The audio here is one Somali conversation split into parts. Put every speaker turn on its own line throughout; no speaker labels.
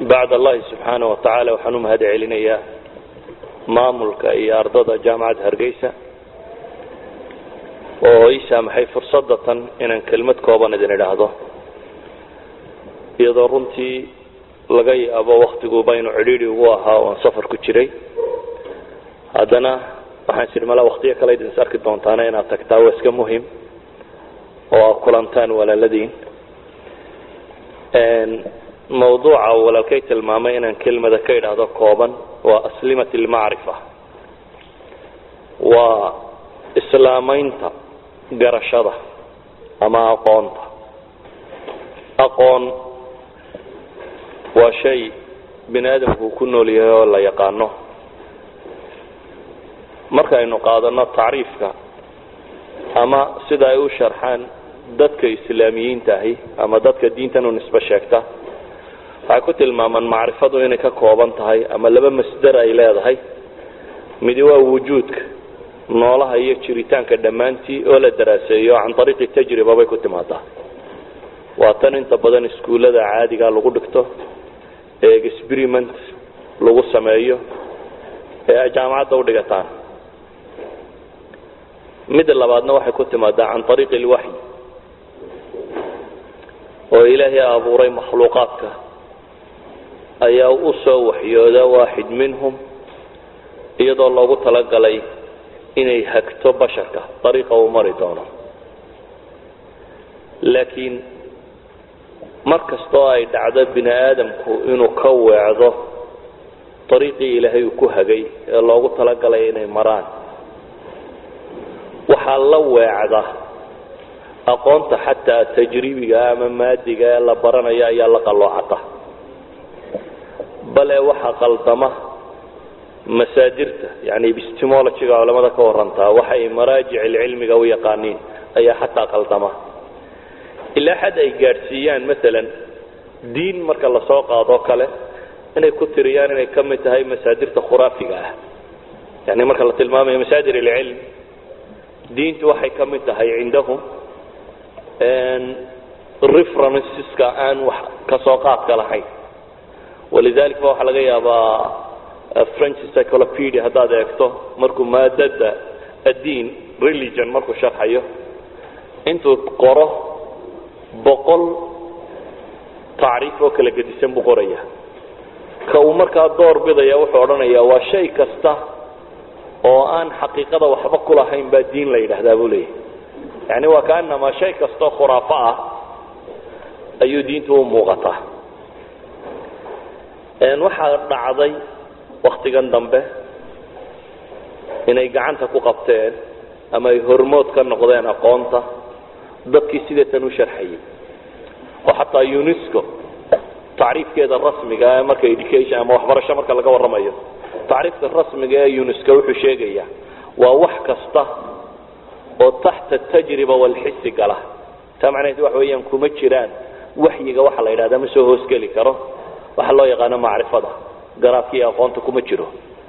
bacd allahi subxaana wa tacaala waxaan u mahad celinayaa maamulka iyo ardada jaamacadda hargeysa oo ii saamaxay fursadda tan inaan kelmad kooban idin idhaahdo iyadoo runtii laga yaabo waktiguba inuu cidhiidhi ugu ahaa oon safar ku jiray haddana waxaan is idhi malaa waktiyo kale idin is arki doontaana inaad tagtaa waa iska muhim oo aad kulantaan walaaladiin mawduuca uu walaalkay tilmaamay inaan kelmada ka idhaahdo kooban waa aslimat almacrifa waa islaamaynta garashada ama aqoonta aqoon waa shay bini aadamku uu ku nool yahay oo la yaqaano markaynu qaadano tacriifka ama sida ay u sharxaan dadka islaamiyiinta ahi ama dadka diintan u nisbe sheegta waxay ku tilmaamaan macrifadu inay ka kooban tahay ama laba masder ay leedahay midi waa wujuudka noolaha iyo jiritaanka dhammaantii oo la daraaseeyo can ariiqi tajriba bay ku timaadaa waa tan inta badan iskuullada caadiga lagu dhigto ee experiment lagu sameeyo ee ay jaamacadda udhigataan midda labaadna waxay ku timaadaa can ariiqi alwaxyi oo ilaahay abuuray makhluuqaadka ayaa u soo waxyooda waaxid minhum iyadoo loogu talagalay inay hagto basharka dariiqa uu mari doono laakiin mar kastoo ay dhacdo bini aadamku inuu ka weecdo dariiqii ilaahay uu ku hagay ee loogu talagalay inay maraan waxaa la weecda aqoonta xataa tajribiga ama maadiga ee la baranayo ayaa la qalloocata bale waxaa qaldama masaadirta yani epistemologyga culamada ka warantaa waxay maraajic cilmiga u yaqaaniin ayaa xataa qaldama ilaa xad ay gaadhsiiyaan maalan diin marka lasoo qaadoo kale inay ku tiriyaan inay ka mid tahay masaadirta khuraafiga ah yani marka la tilmaamayo masaadir ilcilm diintu waxay ka mid tahay cindahum referenceska aan wax kasoo qaadka lahayn walidalik ba waxaa laga yaabaa french cyclopedia haddaad eegto markuu maadada addiin religion markuu sharxayo intuu qoro boqol tacriif oo kala gedisan buu qoraya ka uu markaa door bidaya wuxuu odhanaya waa shay kasta oo aan xaqiiqada waxba ku lahayn baa diin la yidhaahdaa buu leeyahy yani waa kaanamaa shay kastoo khuraafo ah ayuu diintu u muuqataa waxaa dhacday waktigan dambe inay gacanta ku qabteen ama ay hormood ka noqdeen aqoonta dadkii sidatan u sharxayay oo xataa unesco tacriifkeeda rasmiga marka education ama waxbarasho marka laga warramayo tacriifka rasmiga ee unesco wuxuu sheegaya waa wax kasta oo taxta tajriba walxisi gala taa macnaheed waxa weeyaan kuma jiraan waxyiga waxa la yidhahda ma soo hoosgeli karo waxa loo yaqaano macrifada garaadkii aqoonta kuma jiro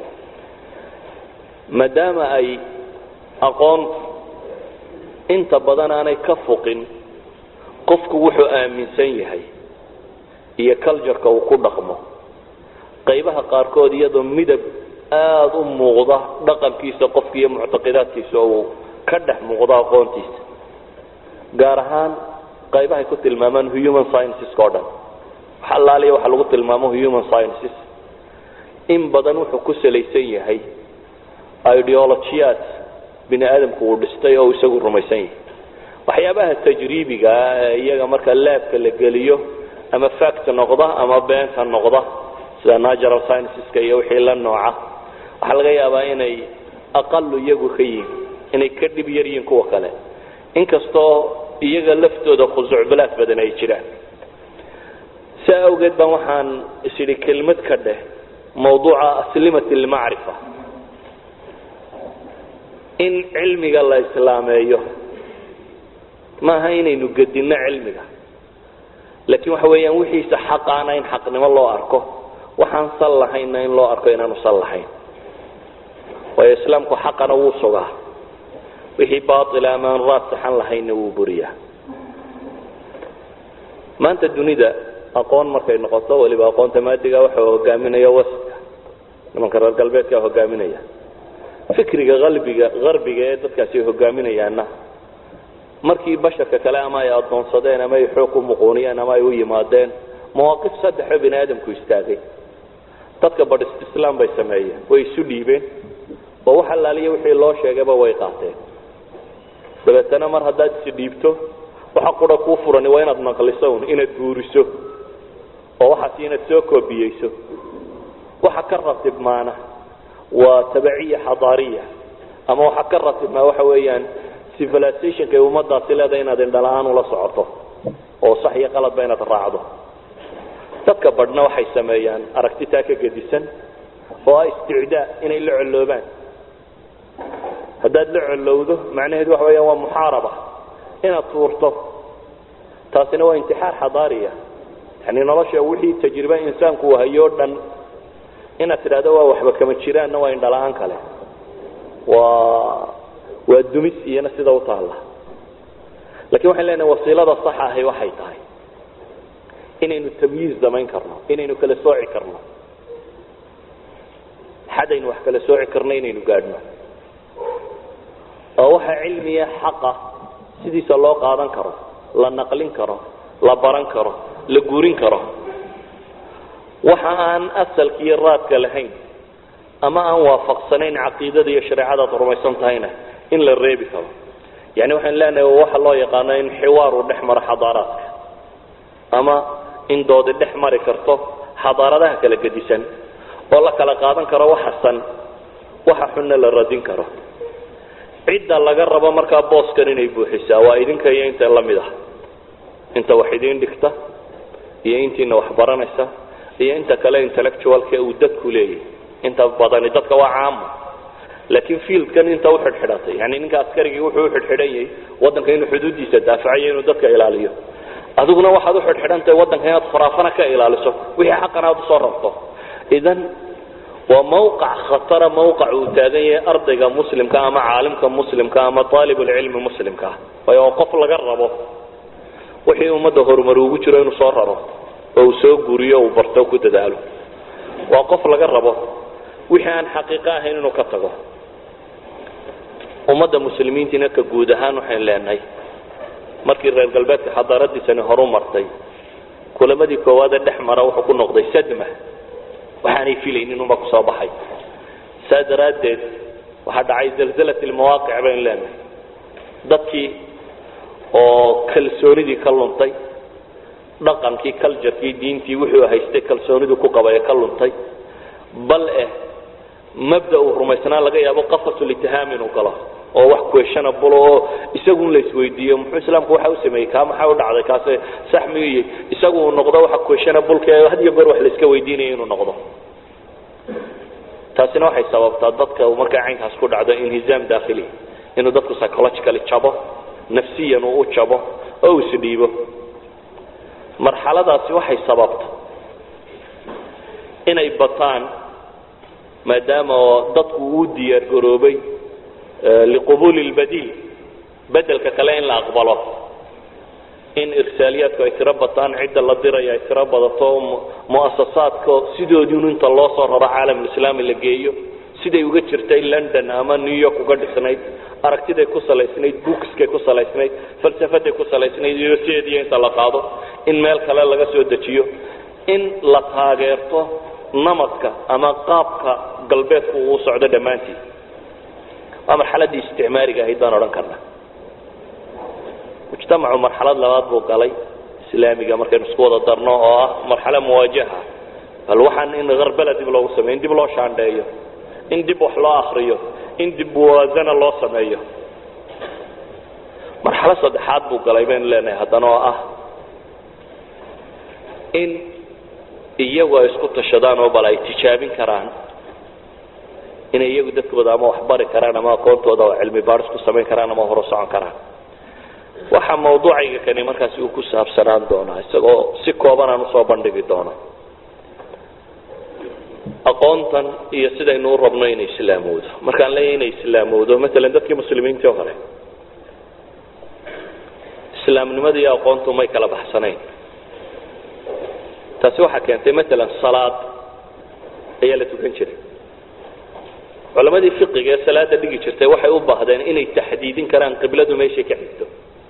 maadaama ay aqoontu inta badan aanay ka fuqin qofku wuxuu aaminsan yahay iyo cultureka uu ku dhaqmo qaybaha qaarkood iyadoo midab aada u muuqda dhaqankiisa qofka iyo muctaqidaadkiisa uu ka dhex muuqdo aqoontiisa gaar ahaan qaybahay ku tilmaamaan human scienceska o dhan wax allaaliya waxa lagu tilmaamo human sciences in badan wuxuu ku salaysan yahay ideologiyaad bini aadamku uu dhistay oo isagu rumaysan yahay waxyaabaha tajriibigaa ee iyaga marka laabka la geliyo ama fact noqda ama beenta noqda sida natural scienceska iyo wixii la nooca waxaa laga yaabaa inay aqalu iyagu ka yihin inay ka dhib yar yihiin kuwa kale inkastoo iyaga laftooda khusuucbalaad badan ay jiraan saa awgeed baan waxaan isidhi kelmad ka dheh mawduuca aslimat almacrifa in cilmiga la islaameeyo maaha inaynu gedinno cilmiga laakiin waxa weeyaan wixiisa xaqaana in xaqnimo loo arko waxaan sal lahaynna in loo arko inaanu sal lahayn waayo islaamku xaqana wuu sugaa wixii baaila ama aan raad saxan lahaynna wuu buriyaa maanta dunida aqoon markay noqoto weliba aqoonta maadiga waxa hogaaminaya waska nimanka reer galbeedkaa hogaaminaya fikriga qalbiga qarbiga ee dadkaasi ay hogaaminayaanna markii basharka kale ama ay adoonsadeen ama ay xoog ku muquuniyeen ama ay u yimaadeen mawaaqif saddexoo bini aadamku istaagay dadka badhist islaam bay sameeyeen way isu dhiibeen oo wax allaaliya wixii loo sheegayba way qaateen dabeetana mar haddaad isi dhiibto waxa qura kuu furani waa inaad naqliso un inaad guuriso oo waxaasi inaad soo koobiyeyso waxa ka ratibmaana waa tabaciya xadaariya ama waxa ka ratibmaa waxa weeyaan civilizationka ay ummadaasi leedahay inaad indhala-aan ula socoto oo sax iyo qaladba inaad raacdo dadka badhna waxay sameeyaan aragtitaa ka gedisan oo ah isticdaa inay la colloobaan haddaad la collowdo macnaheedu waxa weeyaan waa muxaaraba inaad tuurto taasina waa intixaar xadaariya yani nolosha wixii tajribe insaanku hayo o dhan inaad tidhahdo waa waxba kama jiraanna waa indhala-aan kale waa waa dumis iyana sida u taalla lakin waxayn leenahay wasiilada sax ahi waxay tahay inaynu tamyiiz samayn karno inaynu kala sooci karno xadaynu wax kala sooci karno inaynu gaadhno oo waxa cilmiya xaqa sidiisa loo qaadan karo la naqlin karo la baran karo la guurin karo waxa aan asalka iyo raadka lahayn ama aan waafaqsanayn caqiidada iyo shareecadaad rumaysan tahayna in la reebi karo yani waxaan leenahay waxa loo yaqaano in xiwaar uu dhex maro xadaaraadka ama in doodi dhex mari karto xadaaradaha kala gedisan oo la kala qaadan karo waxa san waxa xunna la radin karo cidda laga rabo markaa booskan inay buuxisaa waa idinka iyo inta la mid ah inta wax idiin dhigta iyo intiina wax baranaysa iyo inta kale intellectualka uu dadku leeyahy inta badani dadka waa caama laakiin fieldkan inta uxidhxidhatay yani ninka askarigii wuxuu uxidhxidhan yahay wadanka inuu xuduudiisa daafacayo inuu dadka ilaaliyo adiguna waxaad uxidhxidhantahay wadanka inaad khuraafana ka ilaaliso wixii xaqan aad usoo rabto idan waa mawqac khatara mawqac uu taagan yahay ardayga muslimka ama caalimka muslimka ama aalibulcilmi muslimka ah waayo oo qof laga rabo wixii ummadda horumar ugu jiro inuu soo raro oo uu soo guriyo uu barto ku dadaalo waa qof laga rabo wixii aan xaqiiqo ahayn inuu ka tago ummadda muslimiintiina ka guud ahaan waxayn leenahay markii reer galbeedka xadaaradiisani horu martay kulamadii koowaadee dhex mara wuxuu ku noqday sadma waxaanay filaynin unba kusoo baxay saa daraaddeed waxaa dhacay zalzalat lmawaaqic baynu leenahay dadkii oo kalsoonidii ka luntay dhaqankii culturkii diintii wuxuu haystay kalsoonidii ku qabay ee ka luntay bal eh mabda uu rumaysnaa laga yaabo qafasulitihaam inuu galo oo wax questionable oo isagun la isweydiiyo muxuu islaamku waxa u sameeyey kaa maxaa u dhacday kaase sax miyuy isagu uu noqdo waxa questionableka had iyo goor wax la iska weydiinaya inuu noqdo taasina waxay sababtaa dadka markaa caynkaas ku dhacdo inhizaam daakhili inuu dadku psychologically jabo nafsiyan uu u jabo oo uu isdhiibo marxaladaasi waxay sababta inay bataan maadaama oo dadku uu diyaar garoobay liqubuuli lbadiil bedelka kale in la aqbalo in irsaaliyaadku ay tiro bataan cidda la diraya ay tiro badato muasasaadka sidoodiinu inta loo soo raro caalamulislaami la geeyo siday uga jirtay london ama new york uga dhisnayd aragtiday ku salaysnayd bookskay ku salaysnayd falsafaday ku salaysnayd iyo sideediyo inta la qaado in meel kale laga soo dejiyo in la taageerto namadka ama qaabka galbeedku uu socdo dhammaantii waa marxaladii isticmaariga ahayd baan odhan karna mujtamacu marxalad labaad buu galay islaamiga markaynu isku wada darno oo ah marxalo muwaajaha bal waxaan in harbala dib loogu sameyo in dib loo shaandheeyo in dib wax loo akriyo in dib muwaazana loo sameeyo marxalo saddexaad buu galay baynu leenahay haddana oo ah in iyagu ay isku tashadaan oo bal ay tijaabin karaan inay iyagu dadkooda ama waxbari karaan ama aqoontooda oo cilmi baaris ku samayn karaan ama horo socon karaan waxa mawduucayga kani markaasi uu ku saabsanaan doonaa isagoo si kooban aan usoo bandhigi doono aqoontan iyo sidaynu u rabno inay islaamowdo markaan leeyahy inay islaamowdo maalan dadkii muslimiintii oo kale islaamnimada iyo aqoontu may kala baxsanayn taasi waxaa keentay maalan salaad ayaa la tukan jiray culamadii fiqiga ee salaada dhigi jirtay waxay u baahdeen inay taxdiidin karaan qibladu meeshay ka xigto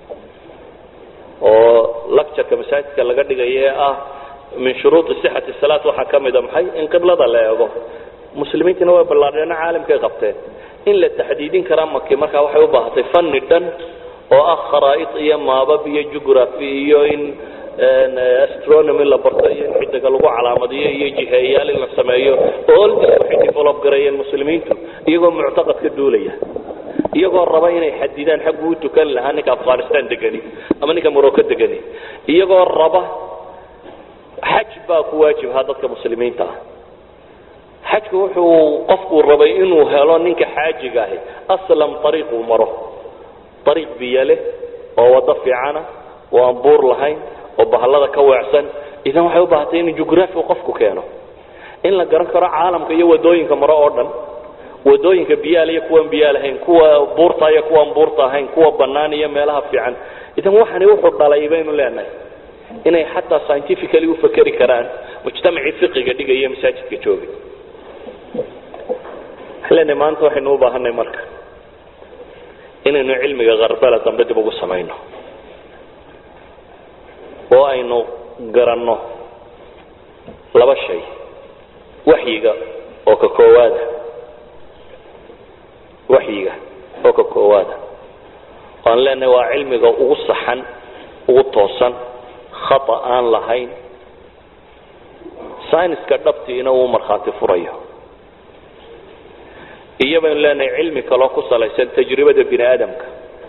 oo lactureka masaajidka laga dhigayo ee ah min shuruudi sixati salaat waxaa ka mida maxay in qiblada la eego muslimiintina way ballaadheena caalamkay qabteen in la taxdiidin karaa maki markaa waxay u baahatay fanni dhan oo ah kharaa'id iyo maabab iyo jugraphy iyo in astronomy la barto iyo in xidiga lagu calaamadiyo iyo jiheeyaal in la sameeyo all this waxay develop gareeyeen muslimiintu iyagoo muctaqad ka duulaya iyagoo raba inay xadidaan xaggu u tukan lahaa ninka afghanistan degani ama ninka morocco degani iyagoo raba xaj baa ku waajibhaa dadka muslimiinta ah xajku wuxuu qofku rabay inuu helo ninka xaajiga ahi aslam ariiquu maro ariiq biyo leh oo wado fiicana oo aan buur lahayn oo bahallada ka weecsan idan waxay u baahatay in jugraafi qofku keeno in la garan karo caalamka iyo wadooyinka maro oo dhan wadooyinka biyaal iyo kuwaan biyaa lahayn kuwa buurta iyo kuwaan buurta ahayn kuwa bannaan iyo meelaha fiican idan waxani wuxuu dhalay baynu leenahay inay xataa scientifically u fakeri karaan mujtamacii fiqiga dhigaya masaajidka joogay waxaan leenahay maanta waxaynu u baahanay marka inaynu cilmiga kharbala dambe dib ugu samayno oo aynu garanno laba shay waxyiga oo ka koowaada waxyiga oo ka koowaada waan leenahay waa cilmiga ugu saxan ugu toosan khata aan lahayn syniska dhabtiina uu markhaati furayo iyo baynu leenahay cilmi kaloo ku salaysan tajribada bini aadamka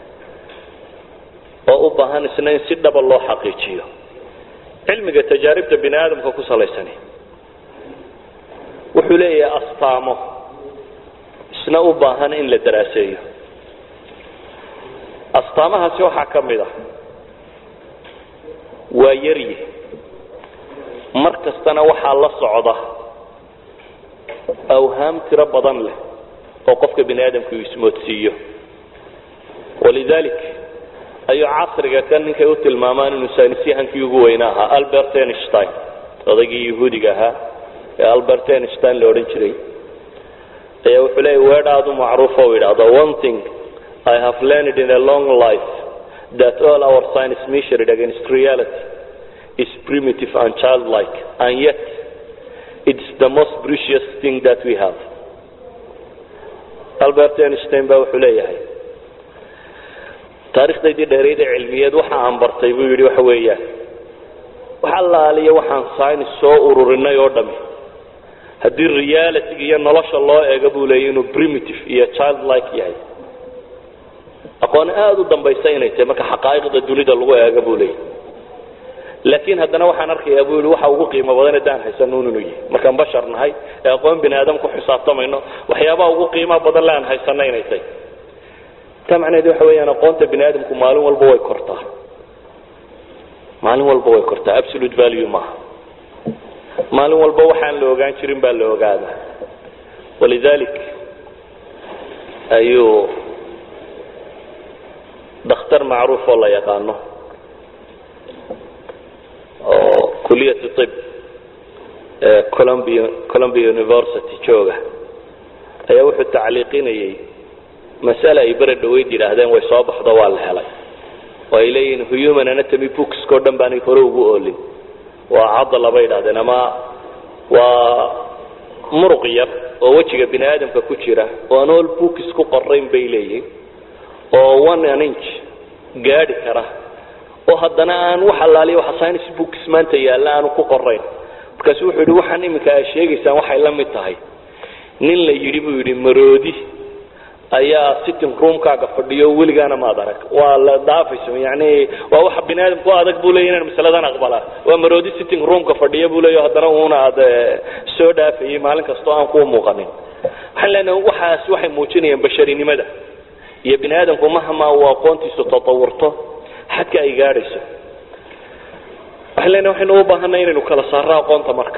oo u baahan isna in si dhaba loo xaqiijiyo cilmiga tajaaribta bini aadamka ku salaysani wuxuu leeyahay astaamo isna u baahan in la daraaseeyo astaamahaasi waxaa ka mid ah waa yaryi mar kastana waxaa la socda awhaam tiro badan leh oo qofka bini aadamku uu ismoodsiiyo walidalik ayuu casriga kan ninkay u tilmaamaan inuu saynisyahankii ugu weyna ahaa albert einstein odaygii yahuudiga ahaa ee albert einstein la odhan jiray ayaa wuxuu leeya weer aada u macruufa u yidhaahdo one thing i have learned in a long life that all our science measured against reality is primitive and childlike and yet it's the most precious thing that we have albert einstein baa wuxuu leeyahay taarikhdaydii dheerayd ee cilmiyeed waxa aan bartay buu yidhi waxa weeyaan wax allaaliya waxaan science soo ururinay oo dhami haddii realityga iyo nolosha loo eego buu leeyay inuu primitive iyo childlike yahay aqoon aada u dambaysa inay tahay marka xaqaa'iqda dunida lagu eego buu leeyay laakiin haddana waxaan arkayaa buu yihi waxa ugu qiimo badan haddaan haysanuun inuu yahay markaan bashar nahay ee aqoon bini aadam ku xisaabtamayno waxyaabaha ugu qiimaha badan le aan haysano inay tahay taa macnaheed waxa weeyaan aqoonta bini aadamku maalin walba way kortaa maalin walba way kortaa absolute value maaha maalin walba waxaan la ogaan jirin baa la ogaadaa walidalik ayuu dakhtar macruuf oo la yaqaano oo kuliyat ib ee columbia columbia university jooga ayaa wuxuu tacliiqinayay masale ay bere dhaweyd yidhaahdeen way soo baxdo waa la helay oo ay leeyihiin human anatomy booksko dhan baanay hore ugu oolin waa cadala bay idhahdeen ama waa muruq yar oo wejiga bini aadamka ku jira oo aan all books ku qorayn bay leeyihiin oo one an inch gaadhi kara oo haddana aan wax allaaliya waxa science books maanta yaalla aanu ku qorayn markaasu wuxuu yidhi waxaan iminka aad sheegaysaan waxay la mid tahay nin la yidhi buu yidhi maroodi ayaa sitting roomkaaga fadhiyo weligaana maad arag waa la dhaafayso yani waa waxa bini aadamku adag buu leeya inaan masaladan aqbalaa waa maroodi sitting roomka fadhiya buu leeya haddana uuna aad soo dhaafayay maalin kastoo aan kuu muuqanin waxaan leenahay waxaas waxay muujinayaan basharinimada iyo bini aadamku mahama uu aqoontiisu tatawurto xadka ay gaadhayso waxaan leenahay waxaynu u baahanay inaynu kala saarno aqoonta marka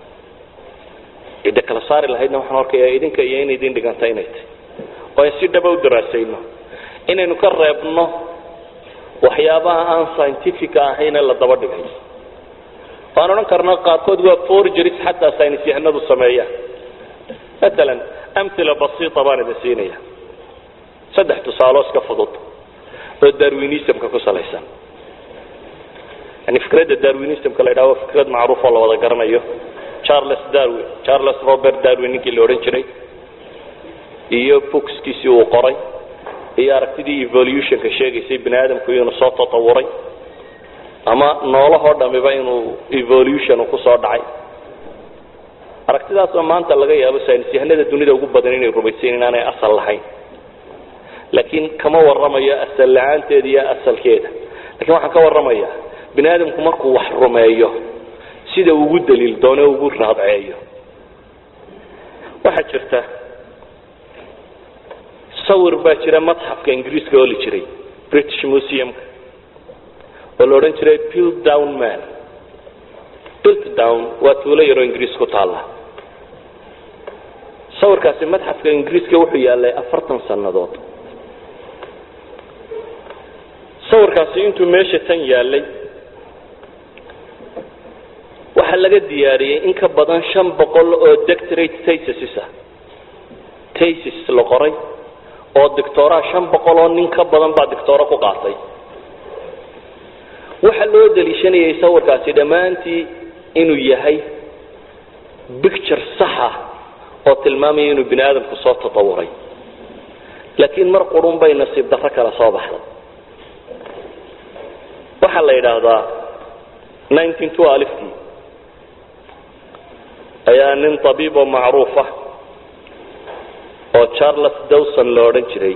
cidda kala saari lahaydna waxaan arkayaa idinka iyo in idin dhiganta inay tahy oo ay si dhaba u daraasayno inaynu ka reebno waxyaabaha aan scientifica ahayne la daba dhigay waan odhan karnaa qaarkood waa forgeries xataa saynis yahanadu sameeyaan maalan amhila basiita baan idin siinaya saddex tusaalo iska fudud oo darwinismka ku salaysan yani fikradda darwinismka la yidhaha waa fikrad macruuf oo la wada garanayo charles darwin charles robert darwin ninkii la odhan jiray iyo bookskiisii uu qoray iyo aragtidii evolutionka sheegaysay bini aadamku inuu soo tatawuray ama noolahoo dhamiba inuu evolution kusoo dhacay aragtidaasoo maanta laga yaabo saynisyahanada dunida ugu badan inay rumaysayn inaanay asal lahayn laakiin kama waramayo asal la-aanteeda iyo asalkeeda lakin waxaan ka waramayaa bini aadamku markuu wax rumeeyo sida ugu daliil doono ugu raadceeyo waxaa jirta sawir baa jira madxafka ingiriiska ooli jiray british museumka oo la odhan jiray pilt down man pilt down waa tuulo yaroo ingiriis ku taalla sawirkaasi madxafka ingiriiska wuxuu yaalay afartan sannadood sawirkaasi intuu meesha tan yaalay waxaa laga diyaariyey in ka badan shan boqol oo doctorate tasis ah tasis la qoray oo dictoraa shan boqol oo nin ka badan baa dictoro ku qaatay waxaa loo daliishanayay sawirkaasi dhammaantii inuu yahay bicture saxa oo tilmaamaya inuu bini aadamku soo tatawuray laakiin mar qurun bay nasiib darro kale soo baxday waxaa la yidhaahdaa nineteen twelfkii ayaa nin tabiib oo macruufa oo charles dawson la odhan jiray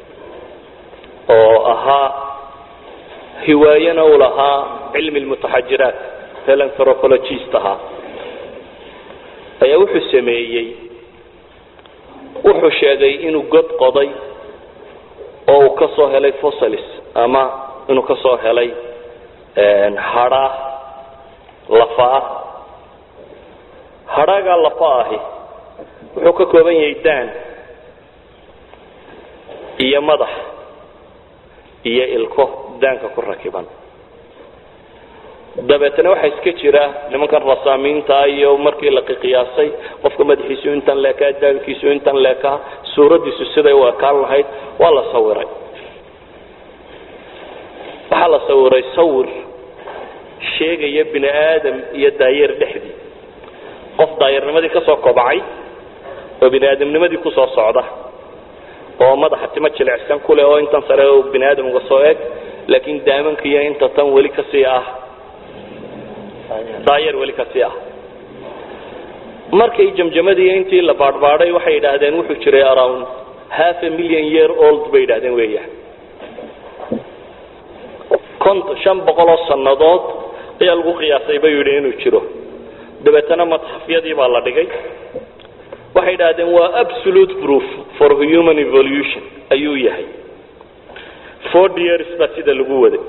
oo ahaa hiwaayana uu lahaa cilmi lmutaxajiraat helanthropologist ahaa ayaa wuxuu sameeyey wuxuu sheegay inuu god qoday oo uu ka soo helay fossilis ama inuu ka soo helay hadhaa lafaah hadhaagaa lafa ahi wuxuu ka kooban yahay daan iyo madax iyo ilko daanka ku rakiban dabeetana waxaa iska jira nimankan rasaamiinta iyo markii la qiyaasay qofka madaxiisu intan leekaa daankiisu intan leekaa suuraddiisu siday u ekaan lahayd waa la sawiray waxaa la sawiray sawir sheegaya bini aadam iyo daayeer dhexdii qof daayarnimadii ka soo kobacay oo bini aadamnimadii kusoo socda oo madaxa timo jilicsan ku leh oo intan sare oo bini aadam uga soo eg laakiin daamanka iyo inta tan weli kasii ah daayeer weli kasii ah markay jamjamadii intii la baadhbaadhay waxay yidhaahdeen wuxuu jiray around half a million year old bay yidhahdeen weeyaan cont shan boqol oo sannadood ayaa lagu qiyaasay bay yidhi inuu jiro dabeetana madxafyadii baa la dhigay waxay idhahdeen waa absolute proof for human evolution ayuu yahay forty years baa sida lagu waday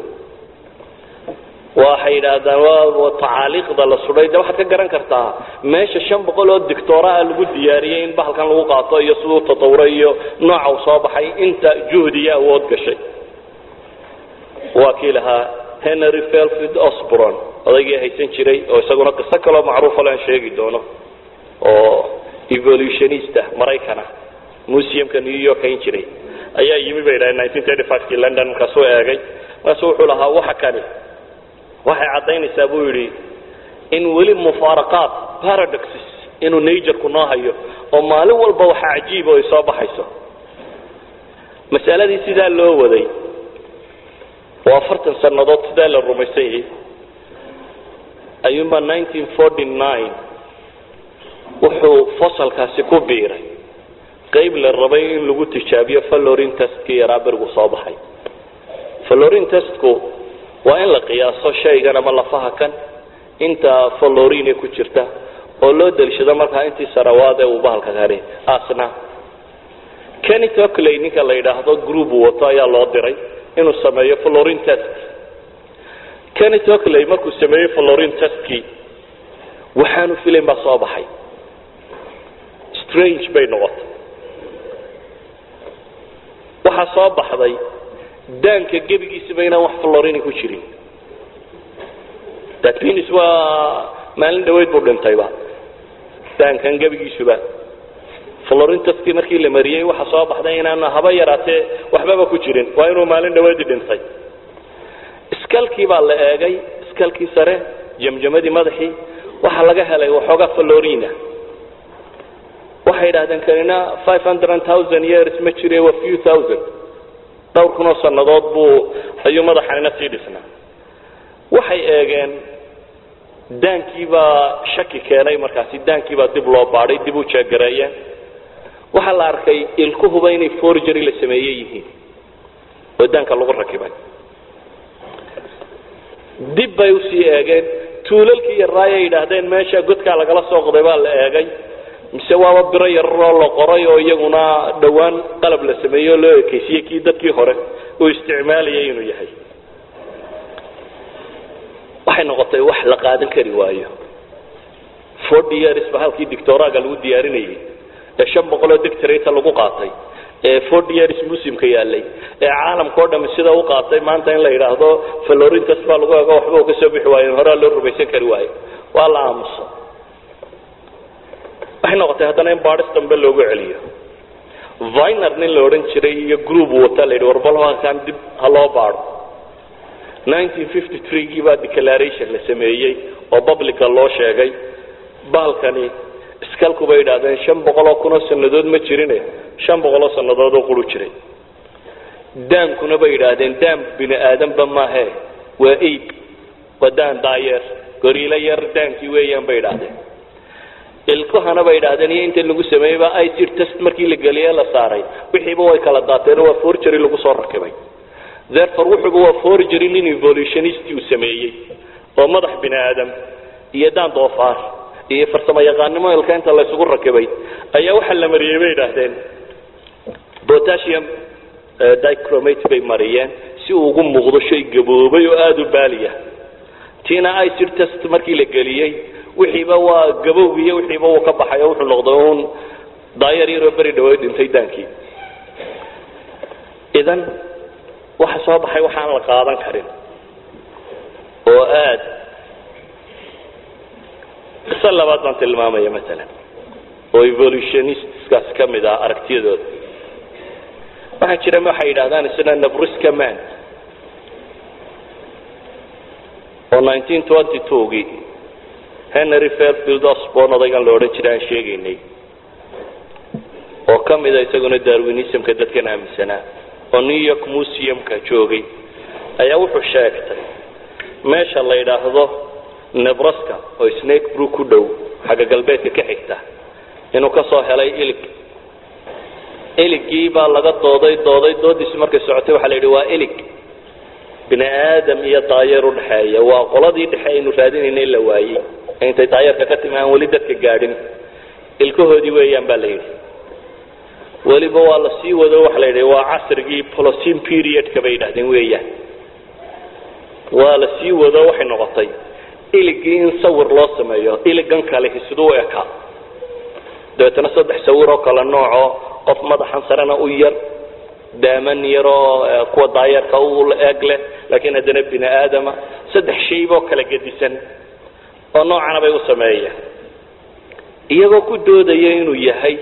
waxay yidhaahdaan waa tacaaliiqda la sudhay de waxaad ka garan kartaa meesha shan boqol oo dictoraa lagu diyaariyey in bahalkan lagu qaato iyo siduu tatawuray iyo nooca uu soo baxay inta juhdi iyo awood gashay waa kii lahaa henry felfid osbron odaygii haysan jiray oo isaguna qiso kaloo macruufa lean sheegi doono oo evolutionista maraykana museumka new york hayn jiray ayaa yimi bay dhahay nineteen thirty five-kii london markaasuu eegay markaasu wuxuu lahaa waxa kani waxay caddaynaysaa buu yidhi in weli mufaaraqaat paradoxes inuu naturku noo hayo oo maalin walba waxa cajiiba ay soo baxayso masaladii sidaa loo waday oo afartan sannadood sidaa la rumaysan yahay ayuunbaa nineteen forty nine wuxuu fasalkaasi ku biiray qayb la rabay in lagu tijaabiyo fallorin testkii yaraa berigu soo baxay fallorin testku waa in la qiyaaso shaygan ama lafaha kan inta fallorine ku jirta oo loo daliishado markaa intii sarawaad ee uu bahalka kani asna kenny tocley ninka la yidhaahdo group wato ayaa loo diray inuu sameeyo fallorin test kenny tocley markuu sameeyey fallorin testkii waxaanu filayn baa soo baxay strange bay noqotay waxaa soo baxday daanka gebigiisaba inaan wax fallorini ku jirin datins waa maalin dhaweyd buu dhintayba daankan gebigiisuba florintuskii markii la mariyey waxa soo baxday inaan haba yaraatee waxbaba ku jirin waa inuu maalin dhaweydii dhintay iskalkii baa la eegay iskalkii sare jamjamadii madaxii waxaa laga helay waxoogaa florina waxay idhahdeen kanina five hundred thousand years ma jire waa few thousand dhowr kunoo sannadood buu ayuu madaxanina sii dhisnaa waxay eegeen daankiibaa shaki keenay markaasi daankiibaa dib loo baadhay dib u jeegareeyeen waxaa la arkay ilkuhuba inay forgery la sameeye yihiin oo daanka lagu rakibay dib bay usii eegeen tuulalkii yarraay ay yidhaahdeen meesha godkaa lagala soo qoday baa la eegay mise waaba biro yararoo la qoray oo iyaguna dhowaan qalab la sameeyey oo loo ekeysiyey kii dadkii hore uu isticmaalayay inuu yahay waxay noqotay wax la qaadan kari waayo forty years ba halkii dictoraaga lagu diyaarinayay ee shan boqoloo dictorata lagu qaatay ee forty years muslimka yaalay ee caalamka o dhami sida u qaatay maanta in la yidhaahdo florintas baa lagu ego waxba u ka soo bixi waayo horaa loo rumaysan kari waayo waa la aamusa waxay noqotay haddana in baadhis dambe loogu celiyo viner nin la odhan jiray iyo group wata la yidhi warbal halkan dib ha loo baadho nineteen fifty three gii baa declaration la sameeyey oo publica loo sheegay baalkani iskalku bay yidhahdeen shan boqoloo kunoo sannadood ma jirine shan boqoloo sannadood oo quru jiray daankuna bay yidhaahdeen daan bini aadanba maahe waa aib waa daan daayeer goriilo yar daankii weeyaan bay yidhaahdeen ilkuhana bay yidhahdeen iyo inta lagu sameeyeyba icir test markii la geliye la saaray wixiiba way kala daateen waa forgery lagu soo rakibay therefore wuxuuba waa forgery nin evolutionist uu sameeyey oo madax bini aadam iyo daan doofaar iyo farsamo yaqaanimo ilka inta laysugu rakibay ayaa waxaa la mariyey bay yidhaahdeen potassium dicromate bay mariyeen si uu ugu muuqdo shay gaboobay oo aada u baaliya tiina icir test markii la geliyey wixiiba waa gabowgiiyo wixiiba uu ka baxay oo wuxuu noqday uun daayar yaroo beri dhaweed dhintay daankii idan waxa soo baxay waxaan la qaadan karin oo aad qiso labaad baan tilmaamaya maalan oo evolutionistskaas ka mid ah aragtiyadooda waxaa jira waxay yidhahdaan isna nabriska man oo nineteen twenty two-gii henry fairfield osborn odaygan la odhan jiray aan sheegaynay oo ka mida isaguna darwinismka dadkan aaminsanaa oo new york museumka joogay ayaa wuxuu sheegtay meesha la yidhaahdo nebraska oo snake brook ku dhow xagga galbeedka ka xigta inuu ka soo helay ilig iligii baa laga dooday dooday doodiisi markay socotay waxaa la yidhi waa ilig bini aadam iyo daayeer udhexeeya waa qoladii dhexe aynu raadinayna la waayey intay daayeerka ka timi aan weli dadka gaadhin ilkahoodii weeyaan baa la yidhi weliba waa la sii wado waxa la yidhi waa casrigii polocin periodka bay yidhahdeen weeyaan waa la sii wado waxay noqotay iligii in sawir loo sameeyo iligan kalehi siduu u ekaa dabeetana saddex sawir oo kale nooco qof madaxan sarena u yar daaman yaroo kuwa daayeerka u eeg leh laakiin haddana bini aadama saddex shayboo kala gedisan oo noocana bay u sameeyeen iyagoo ku doodaya inuu yahay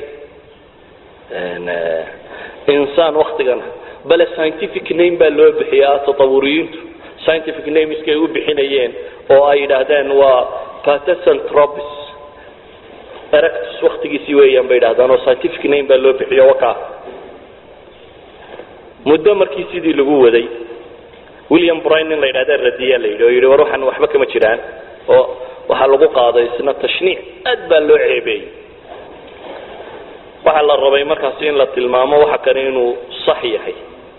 insaan waktigana bale scientific name baa loo bixiyaa tatawuriyiintu scientific nameskay u bixinayeen oo ay yidhaahdeen waa patesantropis erectus waktigiisii weeyaan bay yidhahdeen oo scientific name baa loo bixiyo waka muddo markii sidii lagu waday william brine in la yidhahda radiya la yidhi oo yidhi war waxaan waxba kama jiraan oo waxaa lagu qaaday isna tashniic aad baa loo ceebeeyey waxaa la rabay markaasi in la tilmaamo waxa kale inuu sax yahay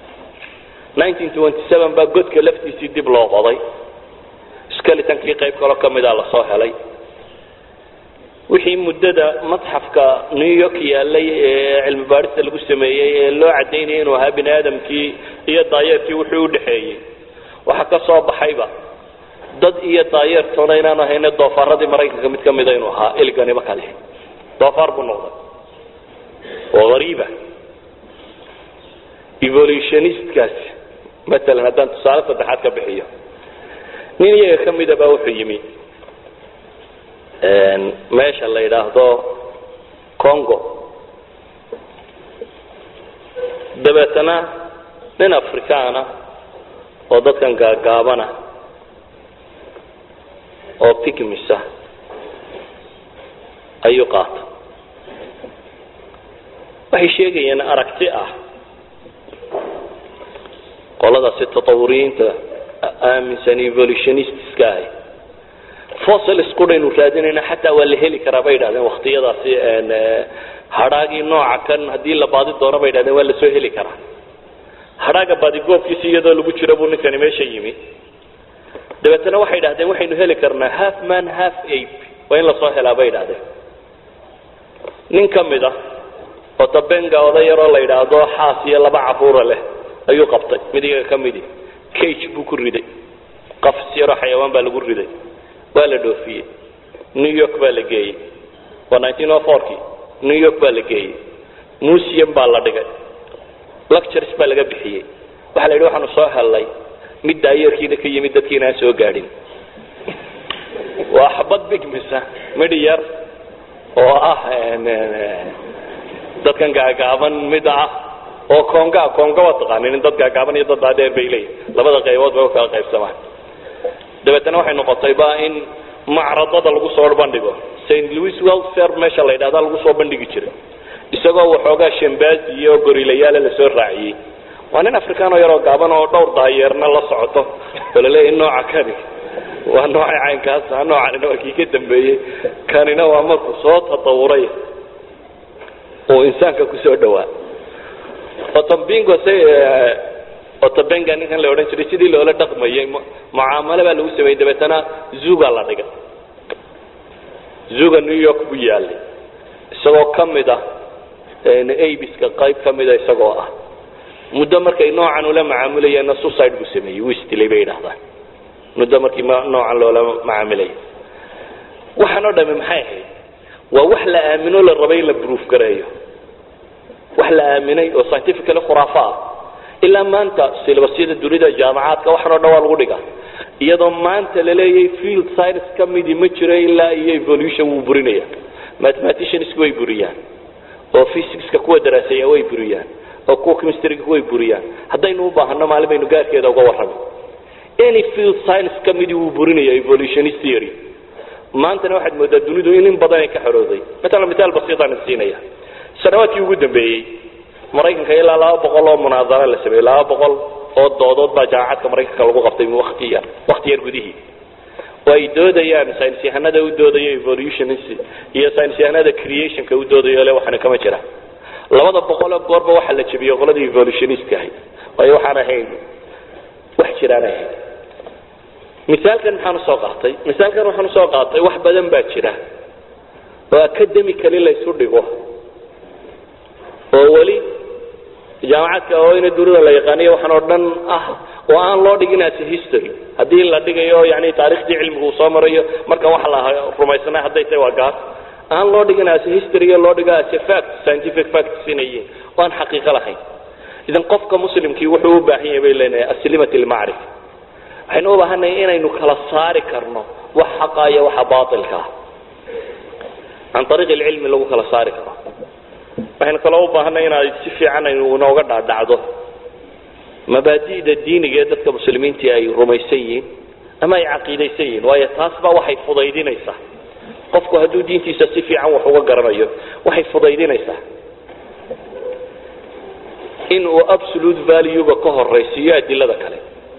baa godka laftiisii dib loo qoday skeletonkii qayb kaloo ka mida lasoo helay wixii muddada madxafka new york yaalay ee cilmi baadhista lagu sameeyey ee loo cadaynaya inuu ahaa bini aadamkii iyo daayeerkii wuxuu udhexeeyey waxa ka soo baxayba dad iyo daayeertoona inaan ahayne doofaaradii maraykanka mid ka mida inuu ahaa iliganiba kale doofaar buu noqday oo hariiba evolutionistkaasi maalan haddaan tusaale saddexaad ka bixiyo nin iyaga ka mida baa wuxuu yimi meesha la yidhaahdo congo dabeetana nin afrikaana oo dadkan gaagaabana oo pigmisa ayuu qaata waxay sheegayeen aragti ah qoladaasi tatawuriyiinta aaminsan evolutionistiska ahi fossils qudhaynu raadinayna xataa waa la heli karaa bay yidhahdeen waktiyadaasi hadhaagii nooca kan haddii la baadi doono bay yidhahdeen waa lasoo heli karaa hadhaaga baadigoobkiisi iyadoo lagu jiro buu ninkani meesha yimi dabeetana waxay idhahdeen waxaynu heli karnaa half man half ape waa in lasoo helaa bay idhahdeen nin ka mid a oo dabenga oday yaroo la yidhaahdo xaas iyo laba caruura leh ayuu qabtay mid iyaga ka midi cage buu ku riday qafs yaroo xayawaan baa lagu riday waa la dhoofiyey new york baa la geeyey waa nineteen o fourkii new york baa la geeyey museum baa la dhigay lectures baa laga bixiyey waxaa la yidhi waxaanu soo hellay mid daayeerkiina ka yimid dadkiina aan soo gaadhin waa xabad bigmisa midhi yar oo ah dadkan gaagaaban mid ah oo konga konga waa taqaanin in dad gaagaaban iyo dad dhaadheer bay leeyihin labada qaybood bay ukala qaybsamaan dabeetana waxay noqotay ba in macradada lagu soo bandhigo st louis welfare meesha la yidhahda lagu soo bandhigi jiray isagoo waxoogaa shambazi iyo gorilayaale lasoo raaciyey waa nin afrikaan oo yaroo gaaban oo dhowr daayeerna la socoto oo laleeyahay nooca kani waa noocay caynkaasa noocanina waa kii ka dambeeyey kanina waa markuu soo tatawuray oo insaanka kusoo dhawaa otambingo s otabenga ninkan la odhan jiray sidii loola dhaqmayay mucaamalo baa lagu sameeyey dabeetana zuga la dhigay zuga new york buu yaalay isagoo ka mid ah abiska qayb ka mida isagoo ah muddo markay noocan ula macaamulayeenna suicide buu sameeyey wuu isdilay bay yidhahdaan muddo markii noocan loola macaamilaya waxaan oo dhami maxay ahayd waa wax la aamino la rabay in la proof gareeyo wax la aaminay oo scientifically khuraafo ah ilaa maanta silabasyada dunida jaamacaadka waxaan o dhan waa lagu dhigaa iyadoo maanta laleeyahay field science ka midii ma jiro ilaa iyo evolution wuu burinaya mathematiciansku way buriyaan oo physicska kuwa daraaseeya way buriyaan oo kuwa chemistryga way buriyaan haddaynu u baahano maalin baynu gaarkeeda uga warrami any field science ka midii wuu burinaya evolutionist theory maantana waxaad moodaa dunidu in in badan ay ka xorooday matalan mitaal basiitaan siinaya sanawaadkii ugu dambeeyey maraykanka ilaa laba boqol oo munaadara la sameeyey laba boqol oo doodood baa jaamacadka maraykanka lagu qabtay wati yar wakti yar gudihii oo ay doodayaan saynis yahanada u doodayo evolutionist iyo saynis yahanada creationka u doodayo le waxaana kama jira labada boqoloo goorba waxaa la jebiyey qoladii evolutionistka ahayd waayo waxaan ahayn wax jiraan ahayn misaalkan maxaan usoo qaatay misaalkan waxaan usoo qaatay wax badan baa jira oo academically laysu dhigo oo weli jaamacadka oo ina dunida la yaqaaniyo waxaan oo dhan ah oo aan loo dhigin as history haddii la dhigayo yani taariikhdii cilmigu uu soo marayo marka waxa la rumaysana hadday tahay waa gaas aan loo dhigin as history loo dhigo as fact scientific facts inay yihiin oo aan xaqiiqo lahayn idan qofka muslimkii wuxuu u baahan yahay bay leenahay aslimat almacrif waxaynu u baahannahay inaynu kala saari karno wax xaqa iyo waxa baatilka ah can ariiq alcilmi lagu kala saari karo waxaynu kaloo u baahanay inaad si fiican aynu inooga dhaadhacdo mabaadi'da diiniga ee dadka muslimiintii ay rumaysan yihiin ama ay caqiidaysan yihiin waayo taas baa waxay fudaydinaysaa qofku hadduu diintiisa si fiican wax uga garanayo waxay fudaydinaysaa in uu absolute valuega ka horaysiiyo adilada kale